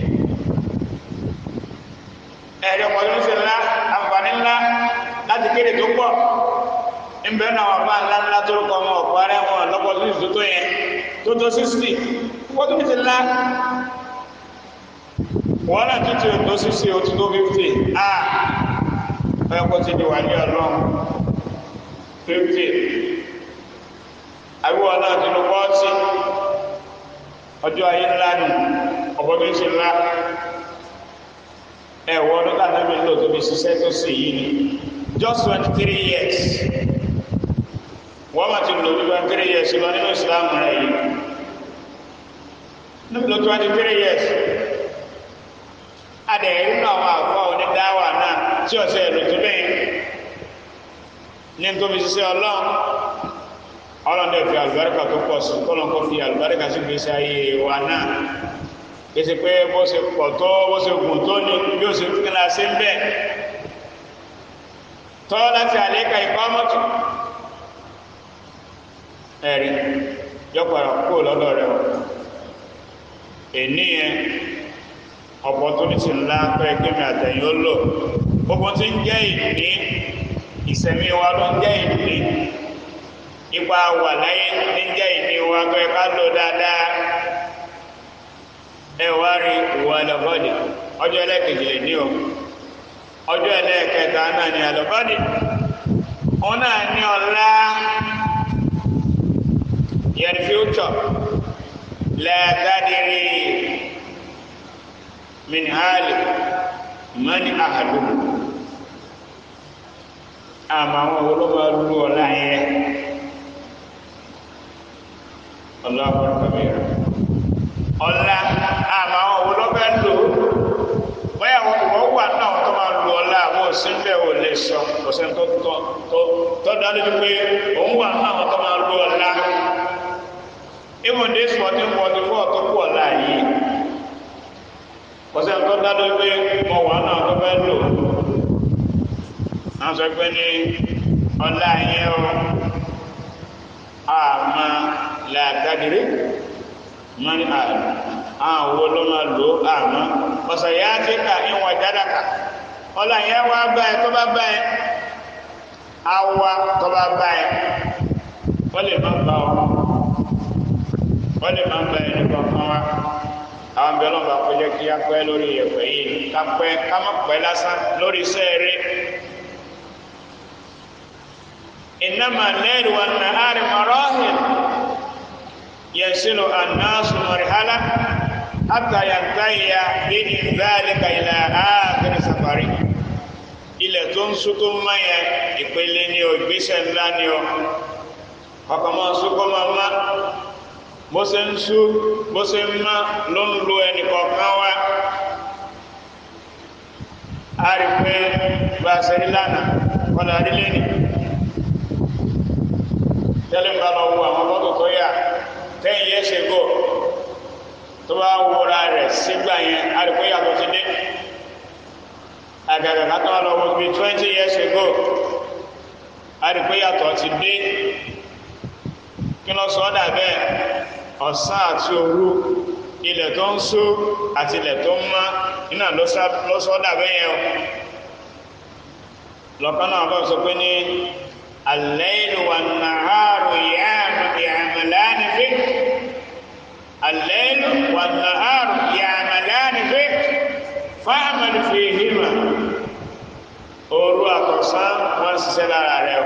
ẹ̀rí ọmọdé ṣe ńlá àǹfààní ńlá láti kéde tó pọ̀ ń bẹ́ nù àwọn àbá ńlá ńlá tó kọ́ ọmọ ọ̀pọ̀ arẹ́ wọn lọ́pọ̀ tó tó tó yẹn tó tó sixty wọ́n tó ti ńlá wọ́n náà tó ti tó sixty ó ti tó fifty ah ẹ kó ti di wà ní ọlọ́run fifty àbíwọ̀ náà ti lọ fọ́ọ̀tì ọjọ́ ayé ńlá nù ọ̀pọ̀ tó ń ṣe ńlá ẹ wọ ọdún ká náà mi lò tó fi ṣiṣẹ́ tó sì yìí ni just twenty three years wọ́n máa ti lò bí twenty three years lọ nínú ìsìlámù rẹ̀ yìí níbi lọ twenty three years adẹ̀yẹ̀ nínú àwọn àfọ onídáwà náà tí ọ̀sẹ̀ ẹ̀rọ tó bẹ́ẹ̀ ní tó fi ṣiṣẹ́ ọlọ́run ọlọ́run dẹ̀ fi àlùbáríkà tó pọ̀ sí kọ́lọ́n kó fi àlùbáríkà sí gbèsè ayé wa náà kìí pé bó ṣe pọ̀ tó bó ṣe gùn tó ní bí ó ṣe kí náà ṣe ń bẹ̀ tọ́ láti àlékà ikọ́ mọ́tò ẹ̀rí yọpàá kó lọ́dọ̀ rẹ̀ wọ̀ ènìyàn opportunity ńlá pé kémi àtẹ̀yìn ó lò gbogbo tí ń jẹ́ ìní ìsẹ̀mí wa ló ń jẹ́ ìní ipa wà láyé ní jẹ́ ìní wa pé ká lò dáadáa ẹ wá rí ìwà àlọ́bọ́dì ọjọ́ ẹlẹ́kejì lè ní o ọjọ́ ẹlẹ́kẹta náà ní àlọ́bọ́dì òun náà ní ọ̀la yẹn future lẹ́ẹ̀dádìrí min hali mani ahadu àmà àwọn olóba lú ọlá yẹn ọlọ́pàá kàbíyà ọlá àmà àwọn olóba lò bóyá wọ́n wà náà tó máa lu ọlá àwọn òsínbẹ̀ ò lè sọ òsín tó tó tó tó dájú pé òun wà náà tó máa lu ọlá even this fourteen forty four tó kú ọlá yìí kọsẹ́ tó dá lórí pé mo wà náà tó fẹ́ lò náà sọ pé ní ọlá yẹn o àmà làkàdìrí mọ́ni àlù àwọn owó ló máa lò àmọ́ ọ̀sẹ̀ yá ti kà ìwọ̀n jádàkà ọlá yẹn wá bá ẹ tó bá bá ẹ awa tó bá bá ẹ wọ́n lè má bá ọ wọ́n lè má bá ẹ nípa fún wa àwọn bí ọlọ́run bá kọjá kí á pẹ́ lórí ẹ̀pẹ́ yìí ká pẹ́ ká má pẹ́ lásán lórí iṣẹ́ rẹ̀ ìnáma lẹ́rù wa nàárì marahil yẹsilu anáṣu mọ̀rìhálà àtà yàtàyà bíi ìdálẹ́ka ìlà áàkiri safari ilẹ̀ tó ń sún tó ń mayẹ ìpele ní o ìgbésẹ̀ ńlá ní o ọkọ̀ máa sún kó máa má bó ṣe ń sú bó ṣe ń má ló ń lo ẹnì kọ̀ọ̀kan wá a rí pé bá a ṣe rí lánàá kọ́lá adílé ni tẹ́lẹ̀ ń bá lọ wo àwọn fọ́tò tó yà ten years ago tó bá wúra rẹ̀ sígbà yẹn àdìpọ̀ yàtọ̀ ti dé àgàgà kátó wà lọ wo bíi twenty years ago àdìpọ̀ yàtọ̀ ti dé kí lọ sọ ọ́ dà bẹ́ẹ̀ ọ̀sán àti òru ilẹ̀ tó ń sú àti ilẹ̀ tó ń mọ́ iná ló sọ ọ́ dà bẹ́ẹ̀ yẹn o lọ́kàn náà bá sọ pé ní al-laylu wan-naharu ya'malani fik al-laylu wan-naharu ya'malani fik fa'mal fihima òru àtọ̀sán wọ́n ń ṣiṣẹ́ lára rẹ̀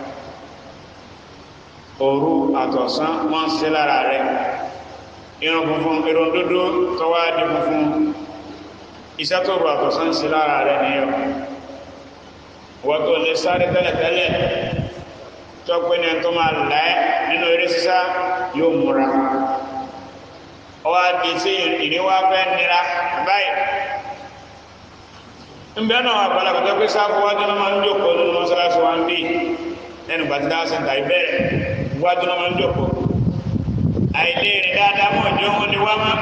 òru àtọ̀sán wọ́n ń ṣiṣẹ́ lára rẹ̀ irun funfun irun dúdú tọ́wá di funfun iṣẹ́ tó rù àtọ̀sán ń ṣe lára rẹ̀ nìyẹn wọ́n tó lè sáré tẹ́lẹ̀tẹ́lẹ̀ tó pé ní ẹni tó máa là ẹ́ nínú eré sísá yóò múra ọwọ́ adi tí ìníwá fẹ́ nira báyìí nbẹ náà àgbàlagbà tó pé sáfù wájú náà máa ń jókòó nínú mọ́sálásí wa ń bí lẹ́nu gbàtí dáhùn sí ìta ìbẹ̀rẹ̀ wájú náà máa ń jókòó àìléèrè dáadáa mọ̀ ní ohun ni wá má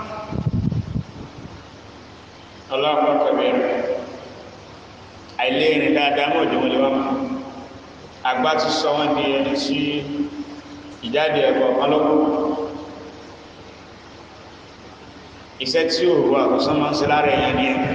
ọlọ́pàá kẹ̀mẹ́rẹ̀ àìléèrè dáadáa mọ̀ ní ohun ni wá má àgbà ti sọ wọn di ẹni tí ìjáde ẹ̀kọ́ ọlọ́gbọ̀n iṣẹ́ tí òru àkọsán máa ń ṣe lára ẹ̀yàn ni ẹ̀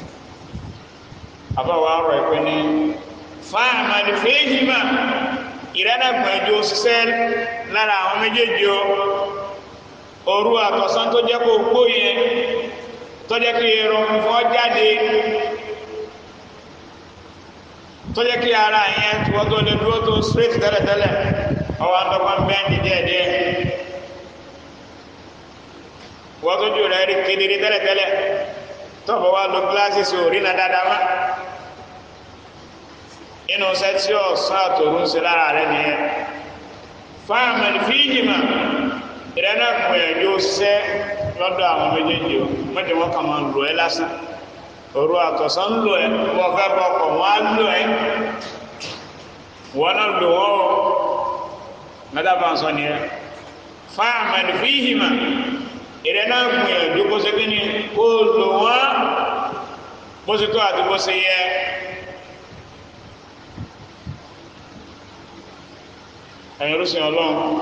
àbáwọ̀ arọ̀ ẹ̀pẹ́ ní fáàmà ní fèéjìmá ìrẹ́dàgbọ̀njọ́ ṣiṣẹ́ lára àwọn méjèèjì o òru àtọ̀sán tó jẹ́ kó gbó yẹn tó jẹ́ kí irun fọ́ jáde tó jẹ́ kí ara yẹn tí wọ́n tó lè dúró tó straight tẹ́lẹ̀tẹ́lẹ̀ ọwọ́ àtọ́kọ́ bẹ́ẹ̀ni díẹ̀díẹ̀ wọ́n tó jù rẹ̀ rí kedere tẹ́lẹ̀tẹ́lẹ̀ tọ́bọ̀ wá lo gíláàsì sí orí na dáadáa má inú sẹ́ tí ọ̀sán àtòrú ń ṣe lára rẹ̀ nìyẹn fáàmì fíjìmà ìrẹ́nà gbìyànjú ṣẹ́ lọ́dọ̀ àwọn méjèèjì o mẹ́jọ wọn kà máa lò ẹ́ lásán òru àtọ̀sán ń lò ẹ́ wọ́n fẹ́ bọ́ ọkọ̀ wọ́n á lò ẹ́ wọ́n náà lò wọ́n o mẹ́ta bá ń sọ nìyẹn fáàmì fíjìmà ìrẹ́ náà gbìyànjú bó ṣe kíni kó lò wọ́n bó ṣe tó àti bó ṣe yẹ ẹ̀yìn rúṣin ọlọ́run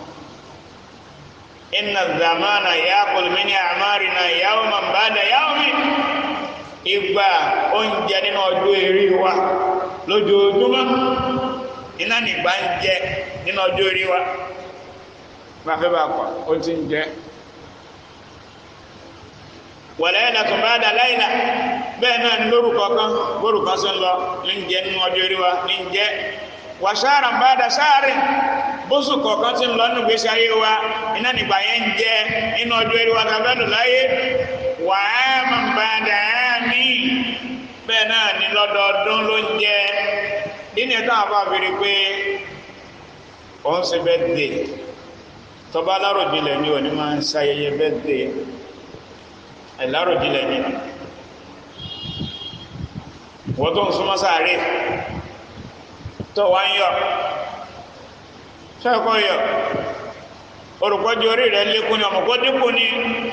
inna zamana yaqul min a'marina yawman ba'da yawmin ìgbà oúnjẹ nínú ọjọ́ eré wa lójoojúmọ́ iná nìgbà ń jẹ nínú ọjọ́ eré wa bá fẹ́ bá kọ́ ó ti ń jẹ wàlẹ́yìn àtún bá dà láìlà bẹ́ẹ̀ náà ní lórúkọ kan lórúkọ sí ń lọ ní jẹ́ nínú ọjọ́ orí wa ní jẹ́ wàṣáàrà ń bá dà sáàrì bóṣù kọ̀ọ̀kan tí ń lọ nínú ìgbésí ayé wa iná nígbà yẹn ń jẹ́ nínú ọjọ́ orí wa tàbẹ́dùn láyé wàhámà ń bá dà mí bẹ́ẹ̀ náà ní lọ́dọọdún ló ń jẹ́ nínú ẹ̀tọ́ àbá fèrè pé òun ṣe bẹ́ẹ̀ dé tọ́ba aláròjinlẹ̀ ni òní máa ń ṣayẹyẹ bẹ́ẹ̀ dé ẹ̀láròjìnlẹ̀ ní wọ́n tó ń súnmọ́ sáré tó wá ń yọ ṣẹ́kọ́ yọ orùpọ́jú orí rẹ̀ lékún ní ọmọkó dínkù ní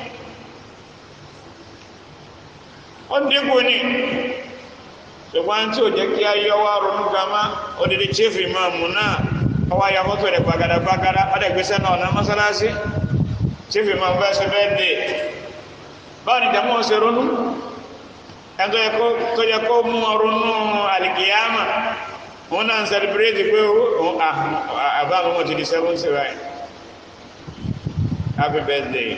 ó dínkù ní ṣùgbọ́n tí ó jẹ́ kí a yọ wá ronú gama odidi chief imam náà ọwá ya fọ́tò rẹ̀ gbagada gbagada ọdẹ̀gbẹ́sẹ̀ náà ọ̀nà mọ́sálásí chief imam bẹ́ẹ̀ ṣe bẹ́ẹ̀ dé báwo ni jàmọ́ ṣe ronú ẹ̀tọ́ tó yẹ kó mú ronú alìkìyàmà wọn náà ń sẹlẹ̀bírẹ́tì pé àbá àwọn ti di seven right happy birthday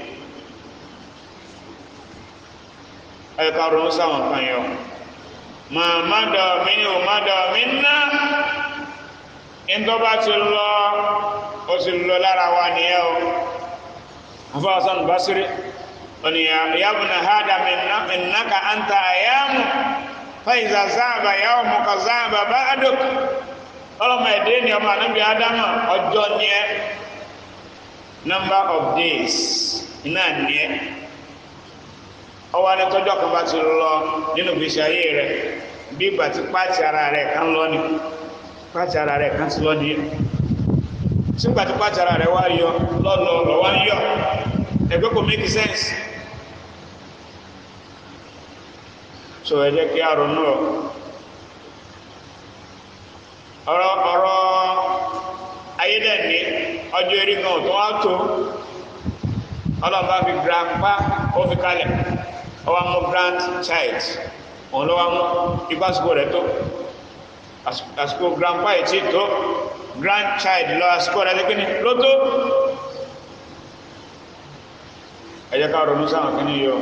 ẹ̀ka ronú sáwọn kan yọ máa má dọ̀ mí ní o má dọ̀ mí ná ìtọ́ba ti lọ ó sì lọ lára wa nìyẹn o afọ́sán basiri wani yabna hada innaka anta ayamu fa iza zaba yawmuka zaba ba'duk ọlọ́mọ ẹ̀dẹ́ ni ọmọ anábì adama ọjọ́ ní ẹ number of days iná ní ẹ ọwọ́ adé tọ́jọ́ kan bá ti lọ nínú gbèsè ayé rẹ bí ìgbà tí pàtì ara rẹ̀ kan lọ ni pàtì ara rẹ̀ kan ti lọ ni sígbà tí pàtì ara rẹ̀ wá yọ lọ́lọ́ lọ́wọ́ ń yọ ẹgbẹ́ kò make sense so ẹ jẹ́ kí a ronú ọ ọ̀rọ̀ ọ̀rọ̀ ayédèní ọjọ́ eré gan tó wá tó ọlọ́ba fi grandpa ó fi kalẹ̀ ọwọ́ mú grand child òun ló wá mú ipá àsìkò rẹ̀ tó àsìkò grandpa yìí tí tó grand child lọ àsìkò rẹ̀ lé kíni ló tó ẹ jẹ́ ká ronú sáwọn kíni yọ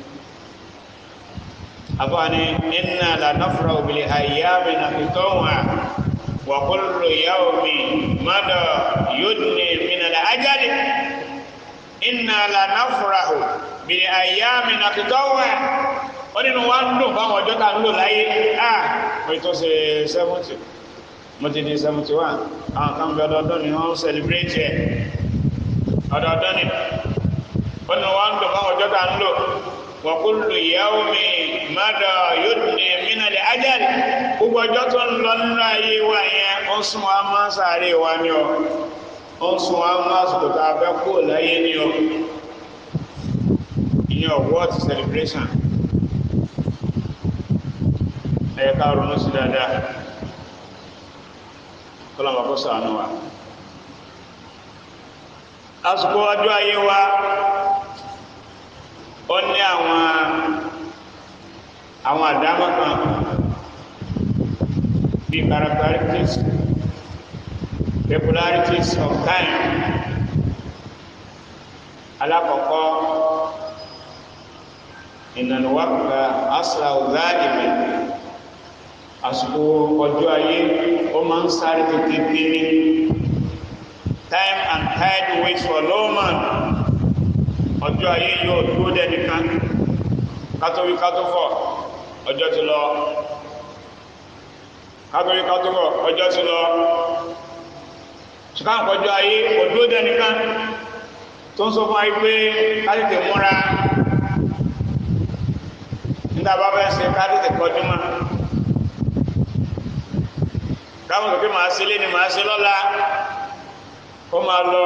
àbáni inna la nafrahu bil ayyami naqituha wa kullu yawmin mada yudni min al ajali inna la nafrahu bil ayyami naqituha ó nínú wa ń lò fáwọn ọjọ́ tá ń lò láyé ah mo tó ṣe seventy mo ti di seventy one àwọn kan bí ọdọọdún ni wọ́n ń celebrate ẹ̀ ọdọọdún ni ó nínú wa ń lò fáwọn ọjọ́ tá ń lò wa kullu yawmi mada yudni min al ajal gbogbo ọjọ́ tó ń lọ nínú ayé wa yẹn ó sún wa máa sáré wa ni ọ ó sún wa máa sọ̀tọ̀ tá a fẹ́ kó láyé ni ọ ìyẹn ọ̀wọ́ ti celebration ẹ̀yẹ ká ronú sí dáadáa kọ́lọ́mà kó ṣàánú wa àsìkò ọjọ́ ayé wa ó ní àwọn àwọn àdámọ́ kan bí characteristics regularities of time alákọ̀ọ́kọ́ ìnànúwàkùnrin asra ọ̀gáàdìmẹ̀ àsìkò ọjọ́ ayé ó máa ń sáré tètè kiri time and tide waits for no man ọjọ́ ayé yóò dúró dẹ́nìkan kátówí kátófọ̀ ọjọ́ ti lọ kátówí kátófọ̀ ọjọ́ ti lọ ṣùgbọ́n ọjọ́ ayé kò dúró dẹ́nìkan tó ń sọ fún ayé pé ká tètè múra nígbà bá fẹ́ ṣe ká tètè kọjú mọ́ káwọn òkè máa ṣe lé ní máa ṣe lọ́la kó máa lọ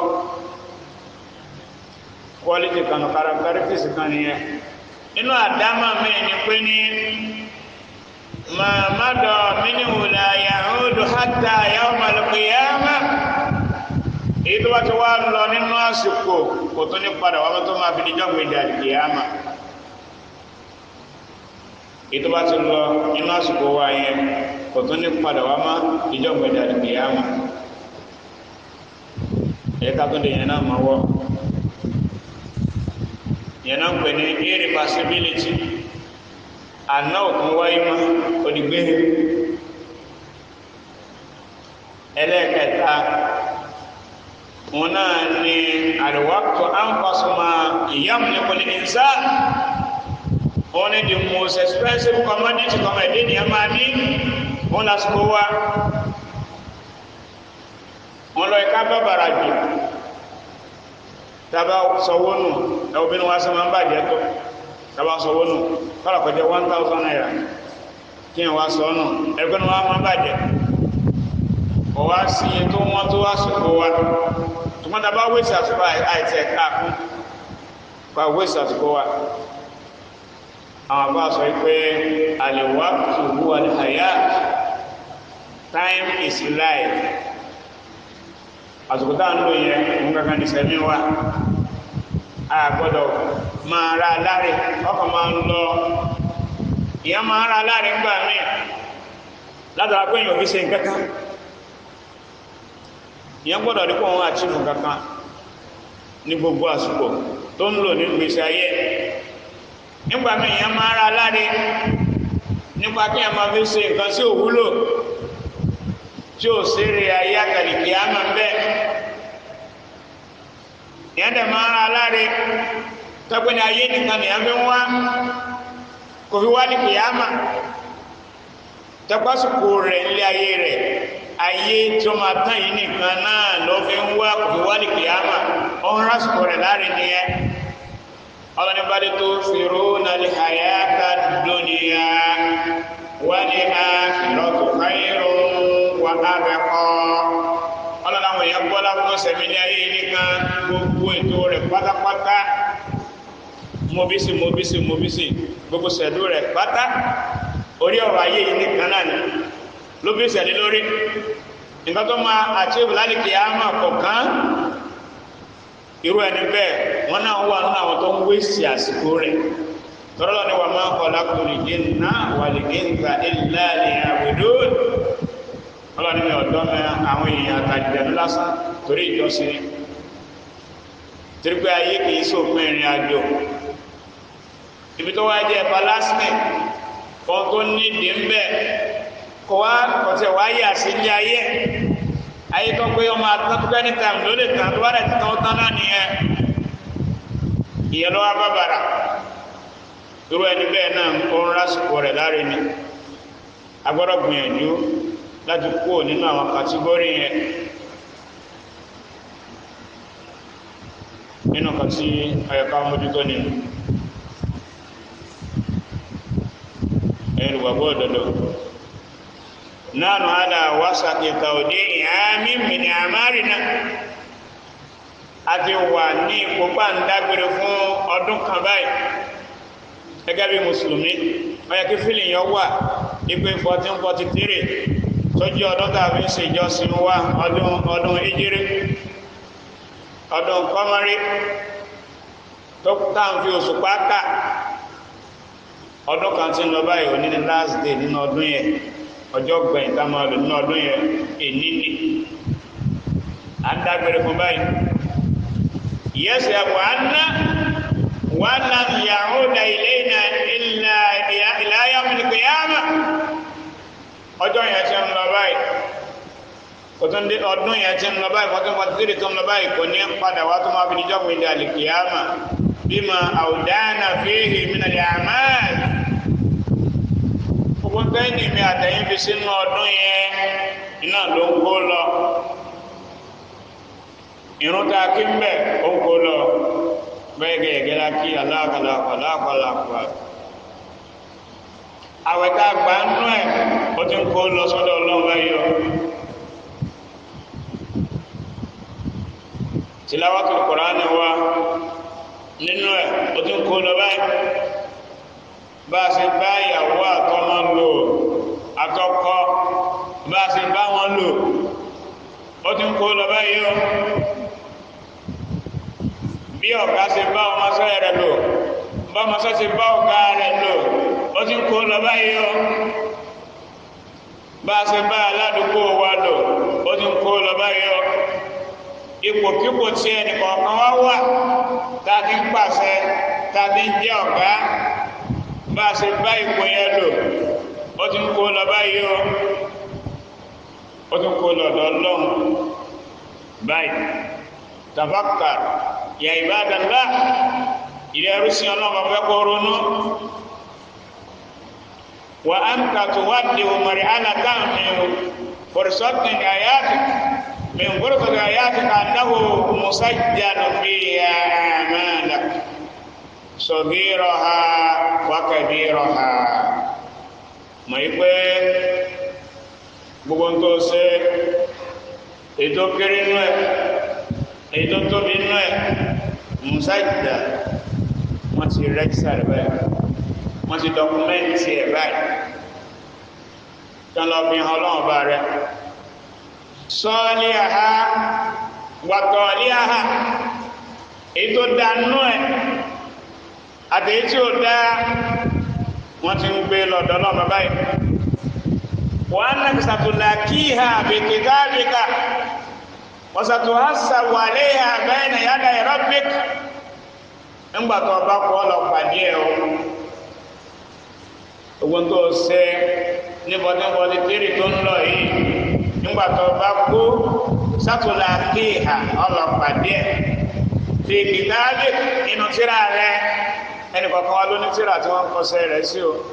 quality kan characteristics kan nìyẹn nínú àdámà mi ni pé ní màmádọ̀ mínú la yahudu hatta yawmal qiyamah èyí tó bá ti wá lọ nínú àsìkò kò tó ní padà wá tó máa fi díjọ́ gbèdé àdìyàmà èyí tó bá ti lọ nínú àsìkò wa yẹn kò tó ní padà wá má díjọ́ gbèdé àdìyàmà èyí ká tó di yẹn náà máa wọ́ yẹn náà ń pè ní irreversibility àná òkun wáyé má òdìgbé ẹlẹ́ẹ̀kẹta wọn náà ní àríwákọ̀ àǹfàṣọmọ ìyáàmùnìkọ̀lẹ̀ ìsá wọn ní the most expensive commodity kọmọ ẹ̀dẹ́ ni a máa ní wọn lásìkò wá wọn lọ ẹ̀ka bàbàrà jù tàbá sọwọ́ nù ẹ̀wọ̀bìnrin wa sọ máa ń bàjẹ́ tó tàbá sọwọ́ nù kọ́lá kọjá one thousand naira kí n wá sọ nù ẹgbẹ́ ni wọ́n máa ń bàjẹ́ kọ̀ wá sí iye tó wọ́n tó wá sọ̀kò wa tùmọ̀ tàbá wéṣì àsìkò àìtì ẹ̀ka kún kọ́ wéṣì àsìkò wa àwọn àbá sọ pé al-waqtu huwa al-hayat time is life àsìkò tá à ń lò yẹn òun kankan ní sẹ́mi wa a gbọ́dọ̀ máa ra láre ọkàn máa ń lọ ìyẹn máa ra láre ńgbà míì látara pé èèyàn fi ṣe nǹkan kan ìyẹn gbọ́dọ̀ rí pé òun àchífù kankan ní gbogbo àsìkò tó ń lò ní gbèsè ayé nígbà míì ìyẹn máa ra láre nípa kí èèyàn máa fi ṣe nǹkan sí òwúlò tí o sèrè ayé àkàlìkì àmà ń bẹ ìyẹn dẹ̀ máa ń ra aláre tọ́pẹ́ ní ayé nìkan nìyẹn fi ń wá kò fi wá ní kìyàmà tọ́pásùkò rẹ̀ nílé ayé rẹ̀ ayé tí ó máa tán yìí nìkan náà ló fi ń wá kò fi wá ní kìyàmà ọ̀hún rásùkò rẹ̀ láre nìyẹn ọlọ́ni bá dé tó fèrò nàlẹ́ àyàkà dúnìyà wal-akhiratu khayrun wa abqa ọlọ́run àwọn èèyàn gbọ́lá fún sẹ̀mí ní ayé nìkan gbogbo ètò rẹ̀ pátápátá mobisi mobisi mobisi gbogbo sẹ̀dú rẹ̀ pátá orí ọ̀rọ̀ ayé yìí nìkan náà ni ló bí sẹ̀dí lórí nǹkan tó máa àtìwò lálẹ́kì àmà kọ̀ọ̀kan irú ẹni bẹ́ẹ̀ wọ́n náà wà nínú àwọn tó ń wéṣì àsìkò rẹ̀ tọ́lọ́ ni wà máa ń kọ́ lákùnrin jinna wal insa illa liya'budun ọlọ́ni mi ọ̀dọ́ mẹ́ àwọn èèyàn àtàjẹ̀dẹ̀ lásán torí ìjọsìn torí pé ayé kìí sópin ìrìn àjò ibi tó wá jẹ́ ẹ̀fà lásìkò kan tó nídìí ń bẹ̀ kọ́ wá kọ̀tẹ̀ wá yà sí ilé ayé ayé tó pé ọmọ àtúntò ní tàìm ló lè tàn tó wá rẹ̀ tán tán náà nìyẹn ìyẹn ló wá bá bàrà irú ẹni bẹ́ẹ̀ náà ó ń rásìkò rẹ̀ láre ni a gbọ́dọ̀ gbìyànjú láti kúrò nínú àwọn kàtígórì yẹn nínú kan tí ayọ̀ká mójútó nínú ẹ̀rù wàgbọ́ òdòdó nánú àdá wásàkì tàòdé ìhàmì mìíní àmárì náà a ti wà ní ipò pàǹdágbére fún ọdún kan báyìí gẹ́gẹ́ bí mùsùlùmí ọyẹ kí fílì yọ wà ipò 1443 sójú ọdún tàbí ṣe ìjọsìn wa ọdún ọdún ìjírí ọdún kọmọrí tó tàn fi oṣù pákà ọdún kan tí ń lọ báyìí òní ní last day nínú ọdún yẹn ọjọ́ gbẹ̀yìn tá máa lò nínú ọdún yẹn èní ni à ń dágbére fún báyìí yẹsẹ̀ wà á ná wà á ná ìyàwó da ilé ìnà ìlà ayámúlùkù yáàmà ọjọ́ yẹn ti ń lọ báyìí kòtún dé ọdún yẹn ti ń lọ báyìí fourteen forty three tó ń lọ báyìí kò ní padà wá tó máa fi níjọ́ pé ní àlìkìyàmà bímọ àwùdáàna fíhì mìnàlẹ̀ àmàl gbogbo tẹ́yìn mi àtẹ̀yìn fi sínú ọdún yẹn iná ló ń kó lọ irun tá a kí ń bẹ̀ ó ń kó lọ bẹ́ẹ̀ gẹ̀ẹ́gẹ́ la kí aláàkàlàkọ̀ aláàkàlàkọ̀ àwẹ̀ tá a gbà ń nú ẹ̀ ó ti ń kó lọ sọ́dọ̀ ọlọ́run báyìí o tìláwàtò kùránì wa nínú ẹ̀ ó ti ń kó lọ báyìí bá a ṣe bá ìyàwó àtọmọ lò àtọkọ bá a ṣe bá wọn lò ó ti ń kó lọ báyìí o bí ọ̀gá ṣe bá ọmọṣẹ́ rẹ̀ lò bá ọmọṣẹ́ ṣe bá ọ̀gá rẹ̀ lò ó ti ń kó lọ báyìí o bá a ṣe bá aládùúgbò wa lò ó ti ń kó lọ báyìí o ipòkípò tí ẹnìkọ̀ọ̀kan wá wà tá a ti ń pàṣẹ tá a ti ń jẹ́ ọ̀gá bá a ṣe bá ipò yẹn lò ó ti ń kó lọ báyìí o ó ti ń kó lọ ọ̀dọ̀ ọlọ́run báyìí tafakkar ya ibadallah ilẹ̀ ẹrúsìn ọlọ́run fẹ́ kó ronú wa anta tuwaddi'u mar'alatan min fursatin ayatik min fursati ayatik annahu musajjal fiha a'malak saghiraha wa kabiraha mọ̀ yí pé gbogbo ń tó ṣe ètò kéré nú ẹ̀ ètò tóbi nú ẹ̀ musajjal wọ́n ti rẹ́jísà rẹ̀ báyìí wọ́n ti dọkumẹ́ntì ẹ̀ báyìí tán lọ fi hàn ọlọ́run bá rẹ̀ sọ́ọ́lì àhá wàtọ̀ọ̀lì àhá èyí tó dánú ẹ̀ àtẹ̀yí tí ó dá wọ́n ti ń gbé lọ́dọ̀ ọlọ́run báyìí wọ́n á nàkì sàtúnlá kí ha àbètè gáàbíkà wọ́n sàtún á sàwálé ha bẹ́ẹ̀ nà yàda rabbik ńgbà tó ọba kọ́ ọ lọ pàdé ẹ̀ o ogun tó ṣe ní bọ́tíbọ́tí tírì tó ń lọ yìí nígbà tó bá kú sátúlà kéèhà ọlọ́pàdé ẹ̀ fi kìtàbí inú tíra rẹ ẹnì kọ̀ọ̀kan wá lóní tíra tí wọ́n ń kọsẹ̀ rẹ̀ sí o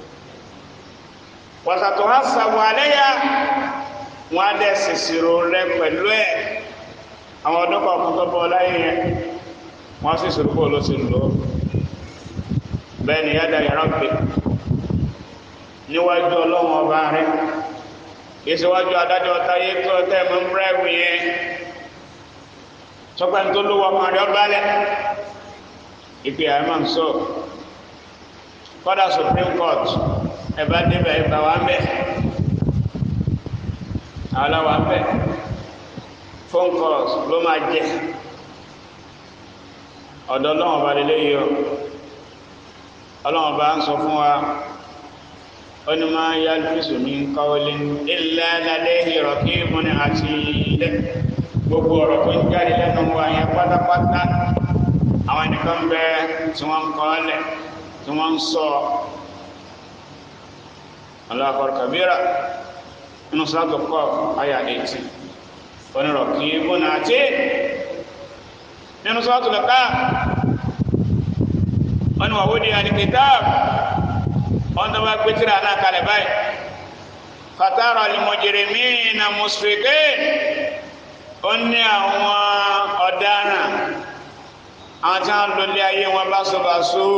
wàtàtò wá sàbò àléyà wọn á dẹ̀ ṣèṣirò rẹ pẹ̀lú ẹ̀ àwọn ọdún kọ̀ọ̀kan tó bọ́ láyé yẹn wọ́n sì ṣòro bó ló ti lò bẹ́ẹ̀ ni yàda yàrá pè níwájú ọlọ́run ọba rẹ ìṣèwájú adájọ́ táyé tó tẹ́ mọ́ bírẹ́wì yẹn sọpẹ́ tó lówó ọkàn rẹ ọbalẹ̀ ìpè àmọ́ sọ kọ́dà supreme court ẹ bá débẹ̀ ẹ bá wà ń bẹ̀ àwọn làwà ń bẹ̀ phone calls ló máa jẹ ọ̀dọ̀ ọlọ́run ọba lélẹ́yìí o ọlọ́run ọba ń sọ fún wa ó ní máa yá lùfíìsù ní kọ́wọ́lé illa ladayhi raqibun atid gbogbo ọ̀rọ̀ tó ń jáde lẹ́nu wa yẹn pátápátá àwọn ẹnìkan bẹ tí wọ́n ń kọ́ lẹ̀ tí wọ́n ń sọ Allahu akbar kabira nínú sọ́tò kọ́ àyà 18 ó ní raqibun atid nínú sọ́tò lẹ́ka wọ́n ní wà wó di al-kitab wọ́n tó bá gbé tírà náà kalẹ̀ báyìí fatara al-mujrimina musfiqin ó ní àwọn ọ̀daràn àwọn tí wọ́n lólé ayé wọn báṣubàṣu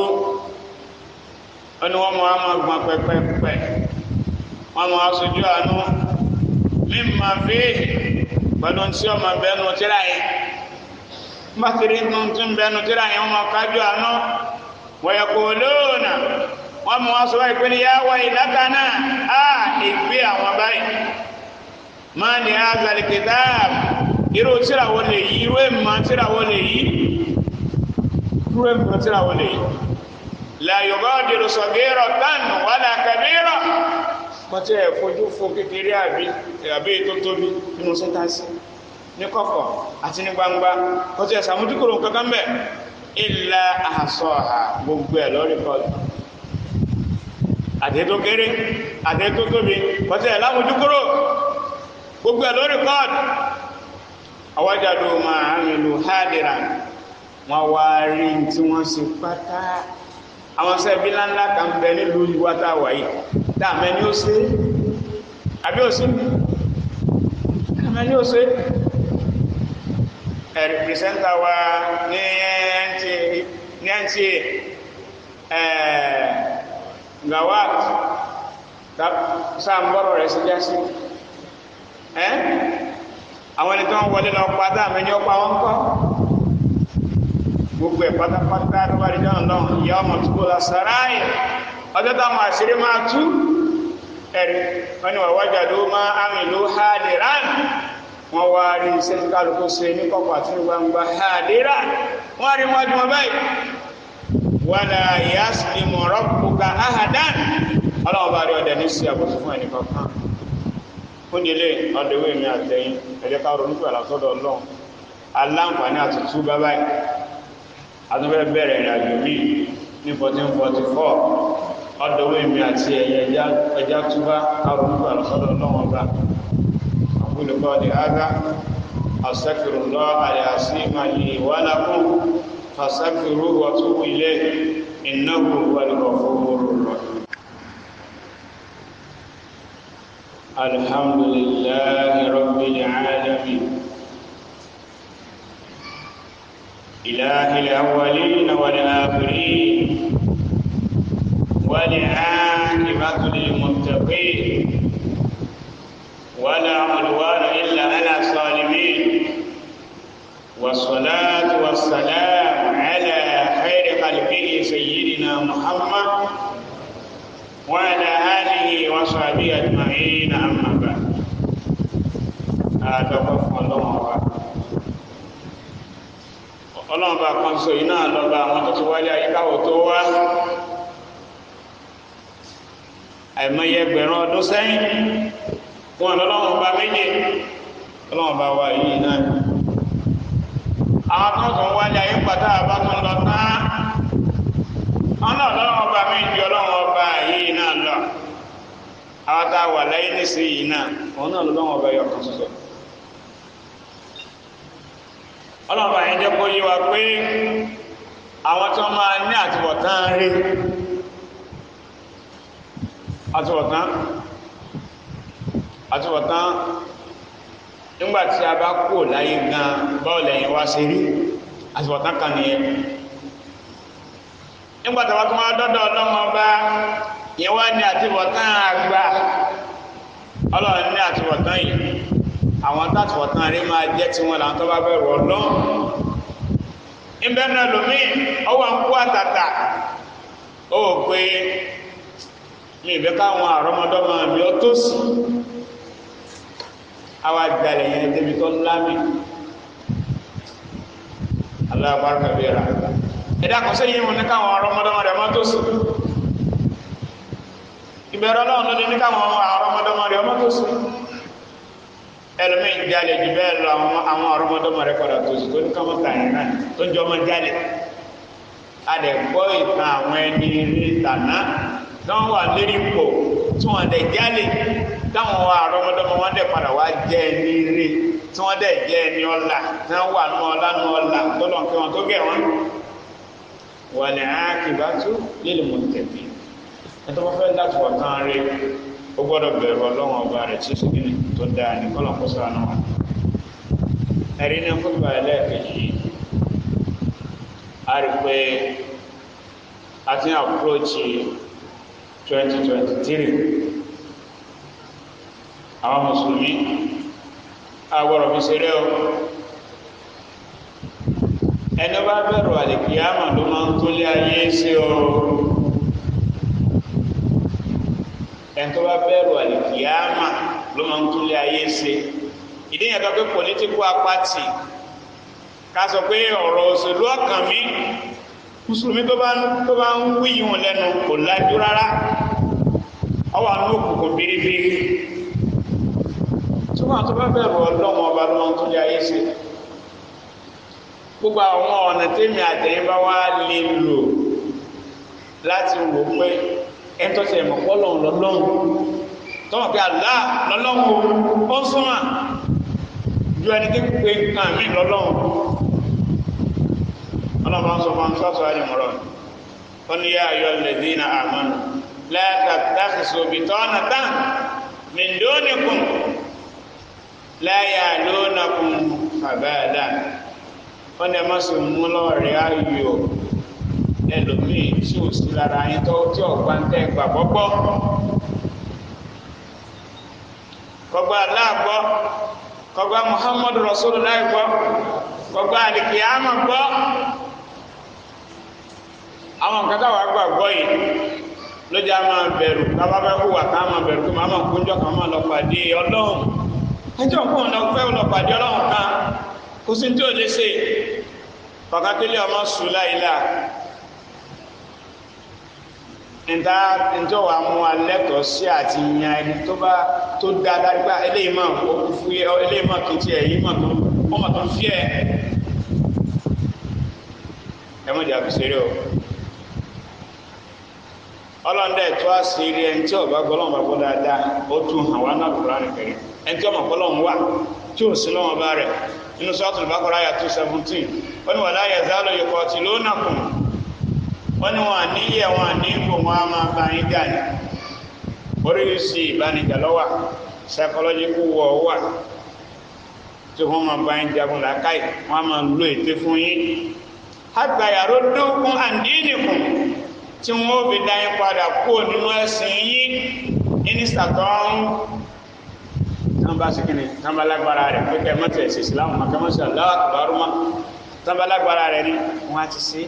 ó ní wọ́n mọ àwọn gbọ́n pẹ́pẹ́pẹ́ wọ́n mọ aṣojú àánú mimma fihi pẹ̀lú tí ọmọ bẹ́nu tírà yẹn bá kiri nù tí ń bẹ́nu tírà yẹn wọ́n mọ kájú àánú wa yaquluna wọ́n mú wọn sọ wáyé pé ní yá wá ìdáka náà á ìgbé àwọn báyìí máa ní azal kitab irú tíráwó lè yí irú èèmọ̀ tíráwó lè yí irú èèmọ̀ tíráwó lè yí la yugadiru saghiratan wala kabira kọtí ẹ̀ fojú fo kékeré àbí àbí tó tóbi nínú sẹ́ńtàsì ní kọ̀kọ̀ àti ní gbangba kọtí ẹ̀ sàmójúkúrò kankan bẹ̀ illa ahsaha gbogbo ẹ̀ lórí kọ́ọ̀tù àtẹ́tó kéré àtẹ́tó tóbi pọ̀tẹ́ lámójúkúrò gbogbo ẹ̀ lórí kọ́ọ̀dù àwájádó máa àmìlú hádìrà wọn wá rí tí wọ́n ṣe pátá àwọn sẹ́bí ńláńlá kan bẹ nílùú ìwátá wáyé dáàmẹ́ ni ó ṣe àbí ó ṣe dáàmẹ́ ni ó ṣe ẹ̀rì pìrìsẹ́ńtà wa ní NTA ẹ̀ẹ́ gawat sáàmbọ́rọ̀ rẹ̀ sí jásí ẹ́ àwọn ẹni tó ń wọlé lọ pátá àmì ní ọpa wọn kọ́ gbogbo ẹ̀ pátápátá tó bá rí jọ́nà lọ́wọ́ ìyá ọmọ tó kó lọ sàráì ọjọ́ táwọn àṣírí máa tú ẹ̀rí wọ́n ni wàwájà ló máa àmì ló hádìrán wọ́n wá rí iṣẹ́ tí kálukú ṣe ní kọ̀kọ̀ àti gbangba hádìrán wọ́n rí wájú wọn báyìí wàlá yaslimu rabbuka ahadan ọlọ́wọ́ bá rí ọdẹ ní sí àbòsí fún ẹnì kankan fún ilé ọdẹwé mi àtẹyìn ẹ̀jẹ̀ ká ronú pẹ̀lú àtọ́dọ̀ ọlọ́run aláǹfààní àti tú bábá yìí àtúnfẹ́ bẹ̀rẹ̀ ìrìn àjò mi ní 1444 ọdẹwé mi àti ẹ̀yẹ ẹja túbá ká ronú pẹ̀lú àtọ́dọ̀ ọlọ́run ọba àkúlùkọ́ di ága astaghfirullah al-azim li wa lakum فاستغفروه واتوبوا اليه انه هو الغفور الرحيم الحمد لله رب العالمين اله الاولين والاخرين والعاقبه للمتقين ولا عدوان الا على الظالمين والصلاه والسلام على خير خلقه سيدنا محمد وعلى آله وصحبه أجمعين أما بعد àdọ́gbọ́ fún ọlọ́run ọba ọlọ́run ọba kan sọ yìí náà lọ́ba àwọn tó ti wáyé ayíkáwò tó wá àìmọye ẹgbẹ̀rún ọdún sẹ́yìn wọn lọ́lọ́run ọba méje ọlọ́run ọba wa yìí náà àwọn tó ń tún wáyé ayé pàtà àbá tó ń lọ tán wọn náà lọ́wọ́ ọba mi ju ọlọ́wọ́ ọba yìí náà lọ àwọn tá a wà láyé nísìnyí náà òun náà lọ́wọ́ ọba yọ kan ṣoṣo ọlọ́wọ́ yẹn jẹ́ kó yé wa pé àwọn tó máa ní àtúbọ̀tán rí àtúbọ̀tán àtúbọ̀tán nígbà tí a bá kú láyé gan bọ́ọ̀lù ẹ̀yìn wá sí rí àtúbọ̀tán kan nìyẹn nígbà tí a bá tún wá dọ́dọ̀ ọlọ́mọ bá ìyẹn wá ní àtibọ̀tán àgbà ọlọ́run ní àtibọ̀tán yìí àwọn tàtibọ̀tán rí máa jẹ́ tiwọn làwọn tó bá bẹ̀rù ọlọ́run ìbẹ́ náà lómi ọwọ́ ń kú àtàtà ó pé mi ìbẹ́ káwọn àrọ́mọdọ́mọ mi ó tó sí àwa jalè yẹn débi tó ńlá mi aláàbárúkà bí ra ẹ̀dá kan sẹ́yìn wọn ní káwọn àrọ́mọdọ́mọ rẹ̀ máa tó sí ìbẹ̀rù ọlọ́run ló dé ní káwọn àrọ́mọdọ́mọ rẹ̀ máa tó sí ẹlòmíì jalè jù bẹ́ẹ̀ lọ àwọn àrọ́mọdọ́mọ rẹ̀ padà tó sí tó ní káwọn tà yẹn náà tó ń jọ ọmọ jalè a lè gbọ́ ìtàn àwọn ẹni rí tàná tí wọ́n wà lérí ipò tí wọ́n dẹ̀ jalè táwọn àrọ́mọdọ́mọ wọn dẹ̀ padà wá jẹ́ ẹni rí tí wọ́n dẹ̀ jẹ́ ẹni ọ̀la tí wọ́n wà nù ọ̀la nù ọ̀la tọ́lọ̀ kí wọ́n tó gẹ̀ wọ́n. wal aqibatu lil muttaqin ẹ̀tọ́ wọ́n fẹ́ láti wọ̀ tán rí ó gbọ́dọ̀ bẹ̀rù ọlọ́wọ́n ọba rẹ̀ tí sùn kíni tó dáa ní kọ́lọ̀ kó sọ àná wa. ẹ̀rí ní fúnbà ẹlẹ́ẹ̀kejì yìí a rí pé a ti ń àpúròchì 2023 àwọn mùsùlùmí agbọ́dọ̀ fi ṣeré o ẹni bá bẹ̀rù àlìkìyàmà ló máa ń tó lé ayé ṣe o ẹni tó bá bẹ̀rù àlìkìyàmà ló máa ń tó lé ayé ṣe ìdí yẹn tó pé political apathy ká sọ pé ọ̀rọ̀ òṣèlú ọkàn mi mùsùlùmí tó bá tó bá ń wí yìí lẹ́nu kò lájú rárá ọwọ́ àánú òkùnkùn biribiri tí wọ́n tó bá bẹ̀rù ọlọ́wọ́n ọba ló máa ń tún lé ayé ṣe gbogbo àwọn ọ̀nà tèmi àtẹ̀yìn bá wá lè lò láti wò pé ẹni tó ṣe mọ̀ pọ́lọ́hún lọ́lọ́hún tọ́wọ́ pé àlá lọ́lọ́hún ó súnmọ́ ju ẹni tó pe nǹkan mí lọ́lọ́hún ọlọ́mọ sọ fún sọ́tọ̀ àdìmọ̀rọ̀ ó ní yá ayọ́ lẹ́dí na àmọ́nù láàkà táàkìsọ bìtọ́ ọ̀nà tán mìndónìkùn láyà lónàkùn fàbáàdà ó ní ẹmọ́ sí mú lọ́ọ̀rẹ́ ayò ẹlòmíì tí ò sí lára yín tó tí ọ̀gbá ń tẹ́ gbà gbọ́gbọ́ kọgbà aláàgbọ́ kọgbà muhammadu rasulullah gbọ́ kọgbà alikiyama gbọ́ àwọn nǹkan táwọn agbàgbọ́ yìí ló jẹ́ a máa bẹ̀rù kábà fẹ́ hùwà ká máa bẹ̀rù kí màá máa kúnjọ́ kan máa lọ pàdé ọlọ́run ẹjọ́ kó lọ fẹ́ lọ pàdé ọlọ́run kan kò sí tí ò lè ṣe pàkàkílẹ̀ ọmọ sùn láìla níta níjọ́ wa mú wa lẹ́tọ̀ọ́ sí àti yan ẹni tó bá tó dá dárígbà eléyìí máa ó fún yẹ eléyìí máa kì í tiẹ̀ yìí máa tó wọ́n máa tó ń fi ẹ̀ ẹ mọ̀ jà fi ṣeré o ọlọ́ndẹ̀ tó àṣírí ẹni tí ọba gbọ́lọ́wọ́ bá gbọ́ dáadáa ó tún hàn wá náà kúrò nìkẹ́rẹ́ ẹni tí ọmọ gbọ́lọ́wọ́ wà tí ò sí lọ́wọ́ bá rẹ̀ nínú sọ́ọ̀tù Baqara àyà two seventeen wọ́n ní wala yazalu yuqatilunakum wọ́n ní wọn àníyẹ̀ wọn àníkò wọn a máa bá yín jà ní oríṣi ìbánijà lọ́wà psychological war wà tí wọ́n máa bá yín jagun làákàyè wọ́n a máa lo ète fún yín hatta yaruddukum an dinikum tí wọ́n ó fi dá yín padà kó nínú ẹ̀sìn yín mínísítà tó ń tán bá sí kíni tán bá lágbára rẹ̀ pé kẹ́ mọ́tẹ̀ ẹ̀sìn ìsìlámù mọ́kẹ́mọ́sí Allahu akbar tán bá lágbára rẹ̀ ni wọ́n á ti sí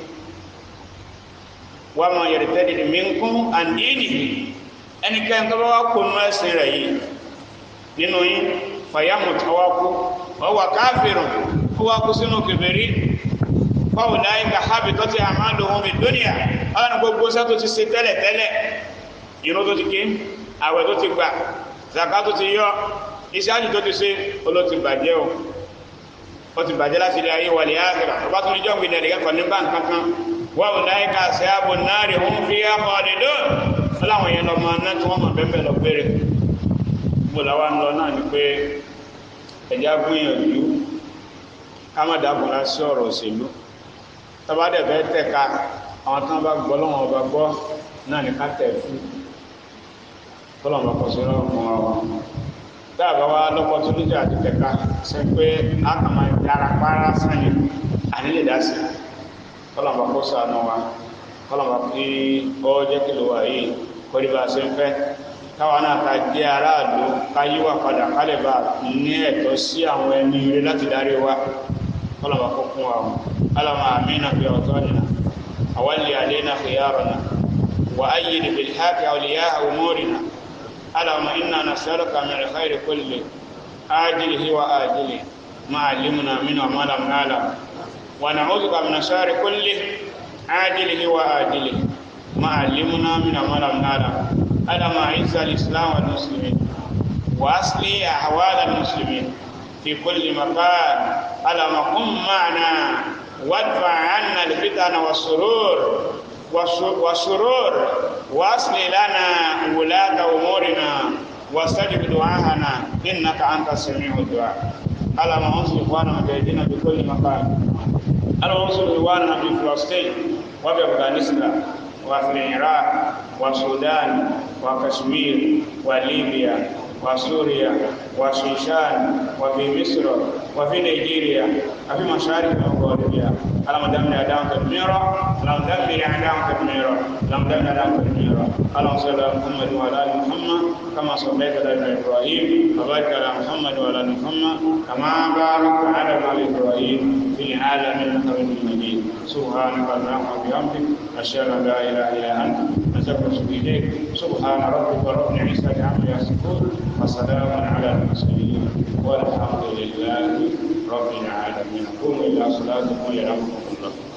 wa man yartadid minkum an dinihi ẹnikẹ́ni tó bá wá kó nínú ẹ̀sìn rẹ̀ yìí nínú yín fàyàmù tó wá kú wọ́n wà káfírùn kó wá kú sínú kèfèrí báwo láyé ká hábi tó ti àmàlò ohun mi dúnìyà ọ̀nà gbogbo sẹ́ tó ti ṣe tẹ́lẹ̀ tẹ́lẹ̀ ìrun tó ti ké àwẹ̀ tó ti gbà zaka tó ti yọ iṣẹ́ àjù tó ti ṣe oló ti bàjẹ́ o ó ti bàjẹ́ láti ilé ayé wàlẹ̀ àgbà ọba tó ní jọ́ǹgbìn ẹ̀dẹ̀ kẹ́kọ̀ọ́ ní báńkì kankan báwo láyé ká ṣe ààbò náà rí ohun fi àpọ̀ ọ̀dẹ̀dọ́ ọláwọn yẹn lọ máa ná tí wọ́n máa bẹ́ẹ̀ lọ gbére gbogbo làwa ń lọ náà ni pé ẹ̀já gbìyànjú ká má dàbọ̀lá sí ọ̀rọ̀ òṣèlú tọ́bádẹ̀ fẹ́ tẹ̀ka àwọn tán bá gbọ́ lọ́wọ́ ọba gbọ́ náà ní ká tẹ̀ fún tọ́lọ̀mọ́ kọ̀ sí lọ́wọ́ fún wa dáàbá wa lọ́pọ̀ tó níjà àti tẹ̀ka ṣe pé a kà máa yára pàrà sáyẹn ànílè dá sí tọ́lọ̀mọ́ kó sànù wa tọ́lọ̀mọ́ kí ọ jẹ́ kí ló wà yìí kọ́ni bá a ṣe ń fẹ́ káwa náà ká jẹ́ aráàlú ká yíwà padà kálẹ̀ bá ní ẹ̀tọ́ sí àwọn ẹni ire láti darí wa kọ́lọ́mà kó fún wa alama amina fi awtanina awalli alaina khiyarana wa ayyid bil haqi awliya umurina alama inna nas'aluka min alkhairi kulli ajilihi wa ajilihi ma alimna minhu wa ma lam na'lam wa na'udhuka min shari kulli ajilihi wa ajilihi ما علمنا من ما لم نعلم على ما عز الإسلام والمسلمين وأصلي أحوال المسلمين في كل مكان على ما قم معنا وادفع عنا الفتن والسرور والسرور وأصل لنا ولاة أمورنا واستجب دعاءنا إنك أنت السميع الدعاء على ما أنصر إخواننا مجاهدين في كل مكان على ما أنصر إخواننا في فلسطين وفي أفغانستان وفي العراق والسودان وكشمير وليبيا وسوريا وشيشان وفي مصر وفي نيجيريا وفي مشارق وغربيا اللهم دمر اعداءهم تدميرا اللهم دمر اعداءهم تدميرا اللهم دمر اعداءهم تدميرا اللهم صل على محمد وعلى ال محمد كما صليت على ابراهيم وبارك على محمد وعلى ال محمد كما باركت على ال ابراهيم في العالمين انك حميد مجيد سبحانك اللهم وبحمدك اشهد ان لا اله الا انت نستغفرك اليك سبحان ربك رب العزه عما يصفون وسلام على المرسلين والحمد لله رب العالمين قوموا الى صلاتكم يرحمكم الله